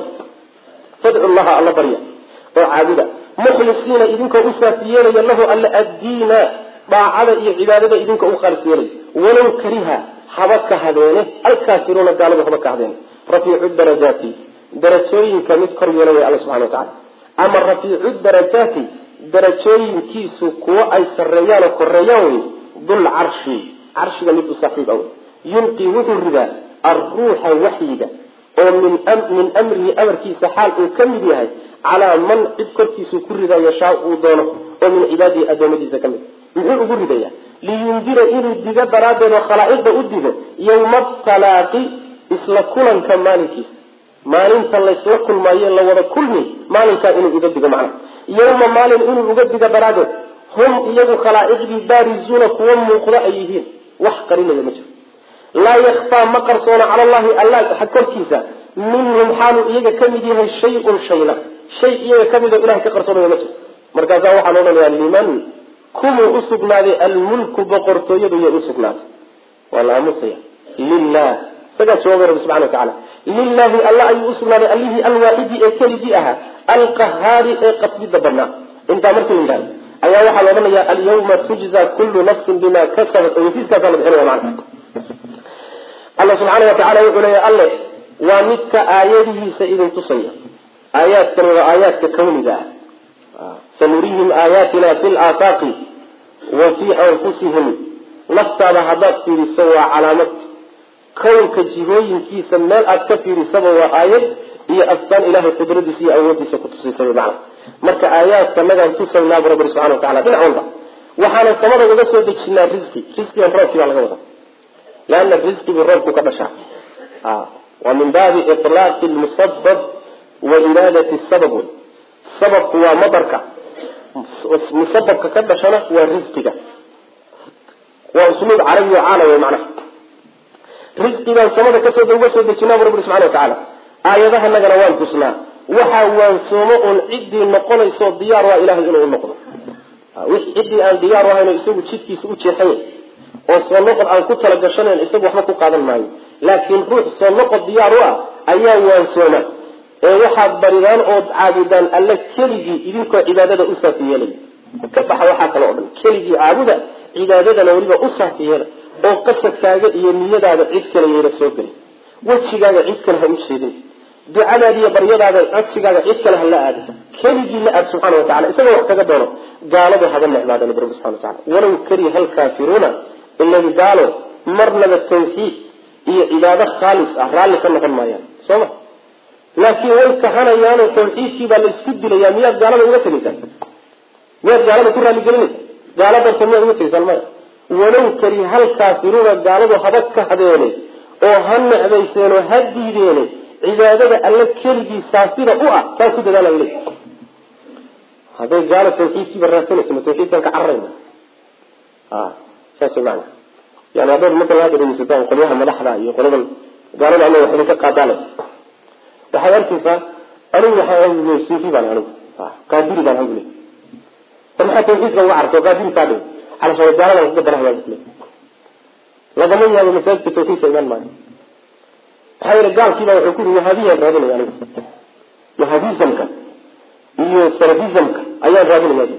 fadcu llaha alla barya oo caabuda mukhlisiina idinkoo u saas yeelaya lahu alla addiina daacada iyo cibaadada idinka u khaalis yeelay walow kariha haba ka hadeene alkaafiruuna gaaladu haba ka hadeene rafiicu darajaati darajooyinka mid kor yeela way alla subxana watacala ama rafiicu darajaati darajooyinkiisu kuwo ay sarreeyaan oo koreeyaan wey dul carshi carshiga mid u saaxiib a wey yulqii wuxuu ridaa alruuxa waxyiga oo min min amrihi amarkiisa xaal uu ka mid yahay calaa man cid korkiisuu ku ridaa yashaa uu doono oo min cibaadihi adoomadiisa ka mid muxuu ugu ridaya liyundira inuu digo daraaddeed oo khalaa'iqda u digo yowma talaaqi isla kulanka maalinkiisa maalinta laysla kulmaayo la wada kulmi maalinkaa inuu uga digo macnaha yowma maalin inuu uga digo daraaddeed hum iyagu khalaa'iqdii baarizuuna kuwa muuqda ay yihiin wax qarinaya ma jiro laa yakfaa ma qarsoona cala allahi alla korkiisa minhum xaaluu iyaga ka mid yahay shay-un shayna shay iyaga ka mid oo ilahay ka qarsoonaya ma jiro markaasaa waxaan odhanayaa liman kumuu usugnaaday almulku boqortooyadu yay usugnaaday waa la aamusaya lilah isagaa jawaabay rabbi subxana watacala lilahi alla ayuu usugnaaday allihii alwaaxidi ee keligii ahaa alqahaari ee qasbida badnaa intaa markii la yidhahdo ayaa waxaa la odhanayaa alyawma tujza kullu nafsin bima kasabat oysiiskaasaa la bixinaya macana alla subxaana watacala wuxuu leeya alle waa midka aayadihiisa idin tusaya aayaadkani waa aayaadka kawniga ah sanurihim aayaatina fi laafaaqi wa fii anfusihim naftaada haddaad fiiriso waa calaamad kownka jihooyinkiisa meel aad ka fiirisaba waa aayad iyo astaan ilahay qudradiisa iyo awoodiisa kutusaysa macna marka aayaadka nagaan tusaynaabu rabbi subxana watacala dhinac walba waxaana samada uga soo dejinaa risqi risqigan roobkii baa laga wadaa leana risqigii roobku ka dhashaa waa min baabi ilaaqi lmusabab wa iraadati sabab wey sababku waa madarka musababka ka dhashana waa risqiga waa usluub carabi oo caala wey macnaha risqigaan samada kasoo uga soo dejinaabu rabbi subxana watacaala aayadahanagana waan tusnaa waxaa waansoomo uun ciddii noqonayso diyaar waa ilahay inuu noqdo ciddii aan diyaar ahayn isagu jidkiisa u jeexanya oo soo noqod aan ku talagashanayn isagu waxba ku qaadan maayo laakiin ruux soo noqod diyaar u ah ayaa waansooma ee waxaad baridaan ood caabudaan alle keligii idinkoo cibaadada u saafi yeelaya ka baxa waxaa kale o dhan keligii caabuda cibaadadana weliba u saafi yeela oo qasadkaaga iyo niyadaada cid kale yeela soo gelin wejigaaga cid kale ha u jeedin ducadaada iyo baryadaada codsigaaga cid kale ha la aadin keligii la aad subxana wa tacala isagoo wax kaga doono gaaladu haba necbaadana rabbi subxana wa tacala walow kariha alkaafiruuna iladi gaalo marnaba tawxiid iyo cibaado khaalis ah raalli ka noqon maayaan soo ma laakiin way kahanayaanoo tawxiidkii baa la isku dilayaa miyaad gaalada uga tegaysaan miyaad gaalada ku raaligelinaysa gaalo darta miyaad uga tegaysaan maya walow kariha alkaafiruuna gaaladu haba ka hadeene oo ha necbayseen oo ha diideene cibaadada alle keligii saasida u ah saa ku dadaala le hadday gaalo tawxiidkiiba raadsanaysa ma tawxiidkan ka cararayna a saas maana yani haddaad markala hadda dhegeysataan qolyaha madaxda iyo qoladan gaalada alla wax idinka qaadaale waxaad arkaysaa anigu waxaa suufi baan anigu qaadiri baan anigu le war maxaa tawxiidka uga carto qaadiri kaa dhigo calashaa gaalada kuga darahayaa le lagama yaabo masaajidka tawxiidka imaan maayo maxaa yeele gaalkiiba wuxuu ku yiri wahaabiyaan raadinaya anigu wahabizamka iyo salafizamka ayaan raadinaya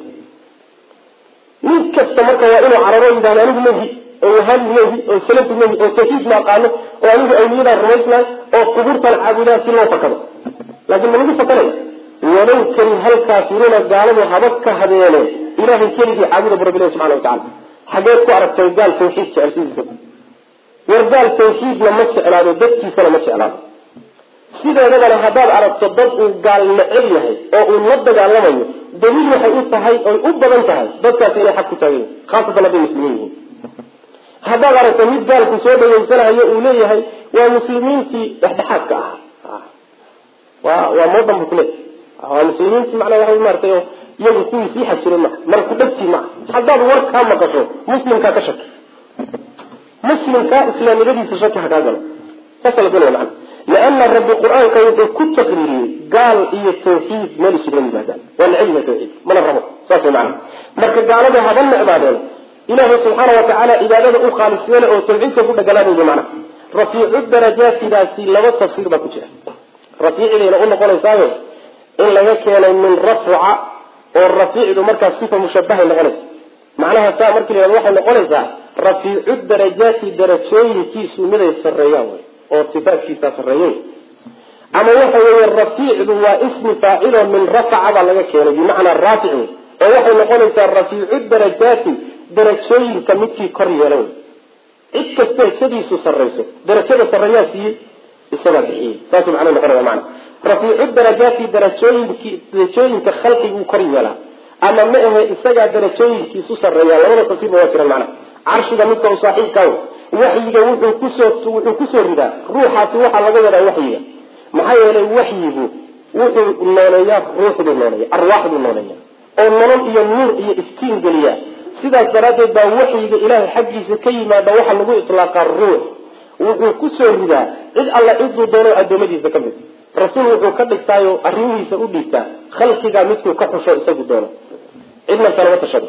nin kasta marka waa inuu cararo yidhahdo anigu mahi oo wahabi mahi oo salafi mahi oo tawxiid ma aqaano oo anigu awliyadaan rumaysnahay oo qubuurtan caabudaa si loo fakado laakiin ma lagu fakanaya walow kari halkaafiruuna gaaladu haba ka habeene ilahay keligii caabuda bu rabbilahi subxana wa tacala xageed ku aragtay gaal tawxiid jecelsidiisa war gaal tawxiidna ma jeclaado dadkiisana ma jeclaado sideedabana haddaad aragto dad uu gaal neceb yahay oo uu la dagaalamayo daliil waxay u tahay oy u badan tahay dadkaasi inay xaq ku taagan yihin khaasatan hadday muslimiin yihiin haddaad aragto mid gaalku soo dhaweysanayo uu leeyahay waa muslimiintii dhexdhexaadka ahaa waa waa moodan bu kule waa muslimiintii macnaa waa maaratay oo iyagu kuwii sii xajiray maha marku dhegtii maha haddaad war kaa maqasho muslimkaa ka shaki muslimkaa islaamnimadiisa shaki ha kaa galo saasa la doonaya macana liana rabbi qur-aanka wuxuu ku taqriiriyey gaal iyo tawxiid meel isugula yimaadaan waa neceb yahay tawxiid mana rabo saas way macana marka gaalada haba necbaadeen ilaahay subxaana wa tacaala cibaadada u khaalis yeele oo tawxiidka ku dhagalaanayay macna rafiicu darajaatidaasi laba tafsiir baa ku jira rafiicdayna u noqonaysaayo in laga keenay min rafca oo rafiicdu markaas sifa mushabahay noqonaysa macnaha saa markii la waxay noqonaysaa rafiicu darajaati darajooyinkiisu miday sareeyaan wy oo sifaadkiisa sareeyen ama waxa weeye rafiicdu waa ismi faacilo min rafaca baa laga keenay bimacnaa raafic wey oo waxay noqonaysaa rafiicu darajaati darajooyinka midkii kor yeela wey cid kasta isadiisu sarayso darajada sareeyaa siiyey isagaa bixiyey saasuu macnuu noqonaya mana rafiicu darajaati darajooyinki darajooyinka khalqiguu kor yeelaa ama ma ahe isagaa darajooyinkiisu sareeya labada tafsiirba waa jiraan macna carshiga midka u saaxiibka waxyiga wuxuu kusoo wuxuu kusoo ridaa ruuxaasi waxaa laga wadaa waxyiga maxaa yeelay waxyigu wuxuu nooleeyaa ruuxduu nooleeya arwaaxduu nooleeya oo nolol iyo nuur iyo iftiin geliya sidaas daraaddeed baa waxyiga ilaahay xaggiisa ka yimaada waxaa lagu itlaaqaa ruux wuxuu kusoo ridaa cid alla ciduu doono adoomadiisa ka mid rasuul wuxuu ka dhigtaayo arrimihiisa u dhiibtaa khalqigaa midkuu ka xusho isagu doono cidna kalama tashado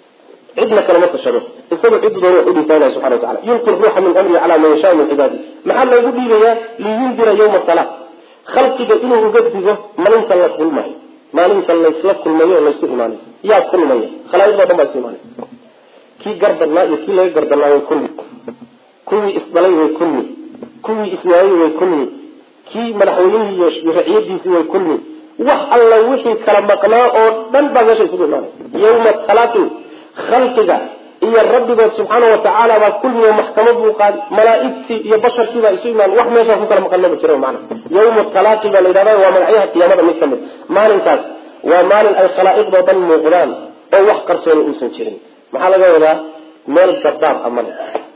cidna kalama tashado isagu cidu doon wax u dhiibtaa ilahi subxana watacala yulqi ruuxa min amri calaa man yashaa min cibaadi maxaa loogu dhiibayaa liyundira yawma salaa khalqiga inuu uga digo maalinta la kulmayo maalinta laysla kulmayo o laysu imaanayo yaa kulmaya khalaa'iqdoo dhan baa isu imaanaya kii gardannaa iyo kii laga gardannaa way kulmi kuwii isdhalay way kulmi kuwii iswaayey way kulmi kii madaxweynihii iyo raciyadiisii way kulmi wax alla wixii kala maqnaa oo dhan baa meesha isugu imaanaya yawma talaaqi khalqiga iyo rabbigood subxaana watacaala baa kulmiga maxkamad buu qaadi malaaigtii iyo basharkii baa isu imaan wax meeshaa ku kala maqan maba jira mana yawma talaaqi baa la yidhahda waa magacyaha qiyaamada mid ka mid maalinkaas waa maalin ay khalaa'iqdoo dhan muuqdaan oo wax qarsooni uusan jirin maxaa laga wadaa meel gadaab a male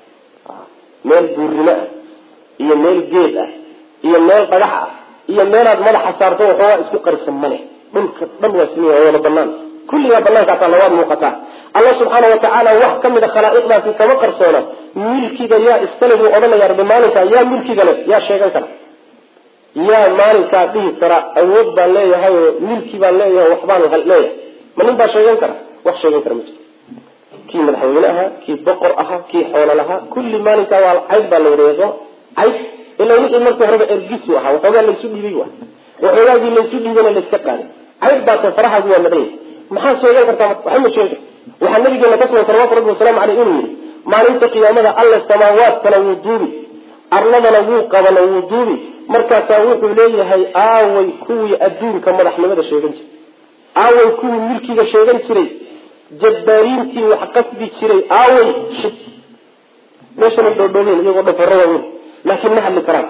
meel buurnimo ah iyo meel geed ah iyo meel dhagax ah iyo meelaad madaxa saarto waxoogaa isku qarsan male dhulka dhan waa simiya waa wada banaan kulligaa banaankaasa labaad muuqataa alla subxaana watacaala wax ka mid a khalaa'iqdaasi kama qarsoona milkiga yaa iskale buu odhanaya rabbi maalinkaa yaa milkiga le yaa sheegan kara yaa maalinkaa dhihi kara awood baan leeyahay oo milki baan leeyahay waxbaan leeyahay ma nin baa sheegan kara wax sheegan kara ma jirto kii madaxweyne ahaa kii boqor ahaa kii xoolo lahaa kulli maalinkaa waa cayd baa la wadaya sooma cayd ila wixii marka horeba ergisu ahaa waxoogaa laysu dhiibay wa waxoogaagii laysu dhiibana layska qaaday cayd baase farahaagu waa madhan yahay maxaa sheegan kartaa waxba ma sheegi karta waxaa nabigeena ka sugan salawatu rabbi wasalaamu caleyh inuu yihi maalinta qiyaamada alla samaawaadkana wuu duubi arladana wuu qabana wuu duubi markaasaa wuxuu leeyahay aaway kuwii adduunka madaxnimada sheegan jiray aaway kuwii milkiga sheegan jiray jabbaariintii wax qasbi jiray aaway shib meeshanay dhoodhoobeen iyagoo dhafaro waaweyn laakiin ma hadli karaan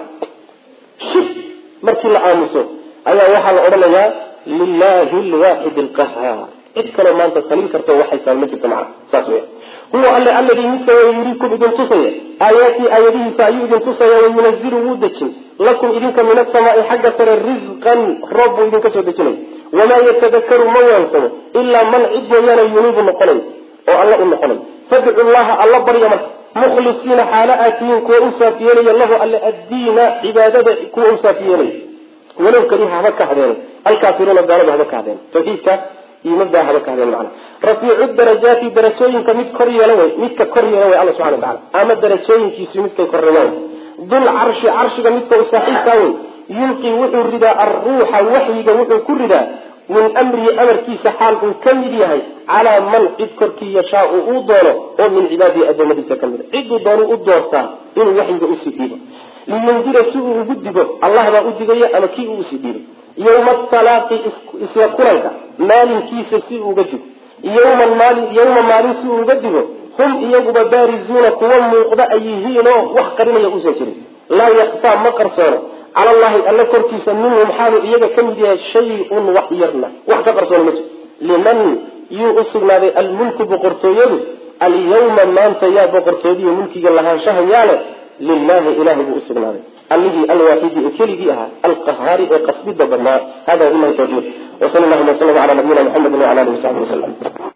shib markii la aamuso ayaa waxaa la odhanayaa lilahi lwaaxid alqahaar cid kaloo maanta talin karto waxaysaan ma jirto macna saas weya huwa alle alladii midka way yuriikum idin tusaya aayaatii aayadihiisa ayuu idin tusaya wayunazilu wuu dejin lakum idinka min asamaai xagga sare risqan roob buu idinka soo dejinay wamaa yatadakaru ma waansamo ilaa man cid mooyaane yuniibu noqonay oo alla u noqonay fadcu llaha alla barya marka mukhlisiina xaalo aad tihiin kuwa u saafiyeelaya lahu alle addiina cibaadada kuwa u saafiyeelaya walow kariha haba ka hadeen alkaafiruuna gaalada haba ka hadeen tawxiidka iyo mabdaa haba ka hadeen macna rafiicu darajaati darajooyinka mid kor yeela way midka kor yeela way alla subxana watacala ama darajooyinkiisu midkay korreeyaan dul carshi carshiga midka u saaxiibkaa wey yulqii wuxuu ridaa alruuxa waxyiga wuxuu ku ridaa min amrihi amarkiisa xaal uu ka mid yahay calaa man cid korkii yashaau uu doono oo min cibaadihi adoomadiisa ka mid a ciduu doonu u doortaa inuu waxyiga usii dhiibo liyundira si uu ugu digo allah baa u digaya ama kii uu usii dhiibay yawma talaaqi isla kulanka maalinkiisa si uu uga digo yawman maalin yawma maalin si uu uga digo hum iyaguba baarizuuna kuwa muuqda ay yihiinoo wax qarinaya uusan jirin laa yakfaa ma qarsoono cala allahi alla korkiisa minhum xaalu iyaga ka mid yahay shay-un wax yarna wax ka qarsoono ma jiro liman yuu u sugnaaday almulku boqortooyadu alyawma maanta yaa boqortoodiyo mulkiga lahaanshaha yaale lilahi ilahay buu usugnaaday allihii alwaaxidi ee keligii ahaa alqahaari ee qasbida badnaa hada wabilahi tawfiiq wsal llahuma wslam ala nabiyina mxamedi wala alihi wasaxbi wasalam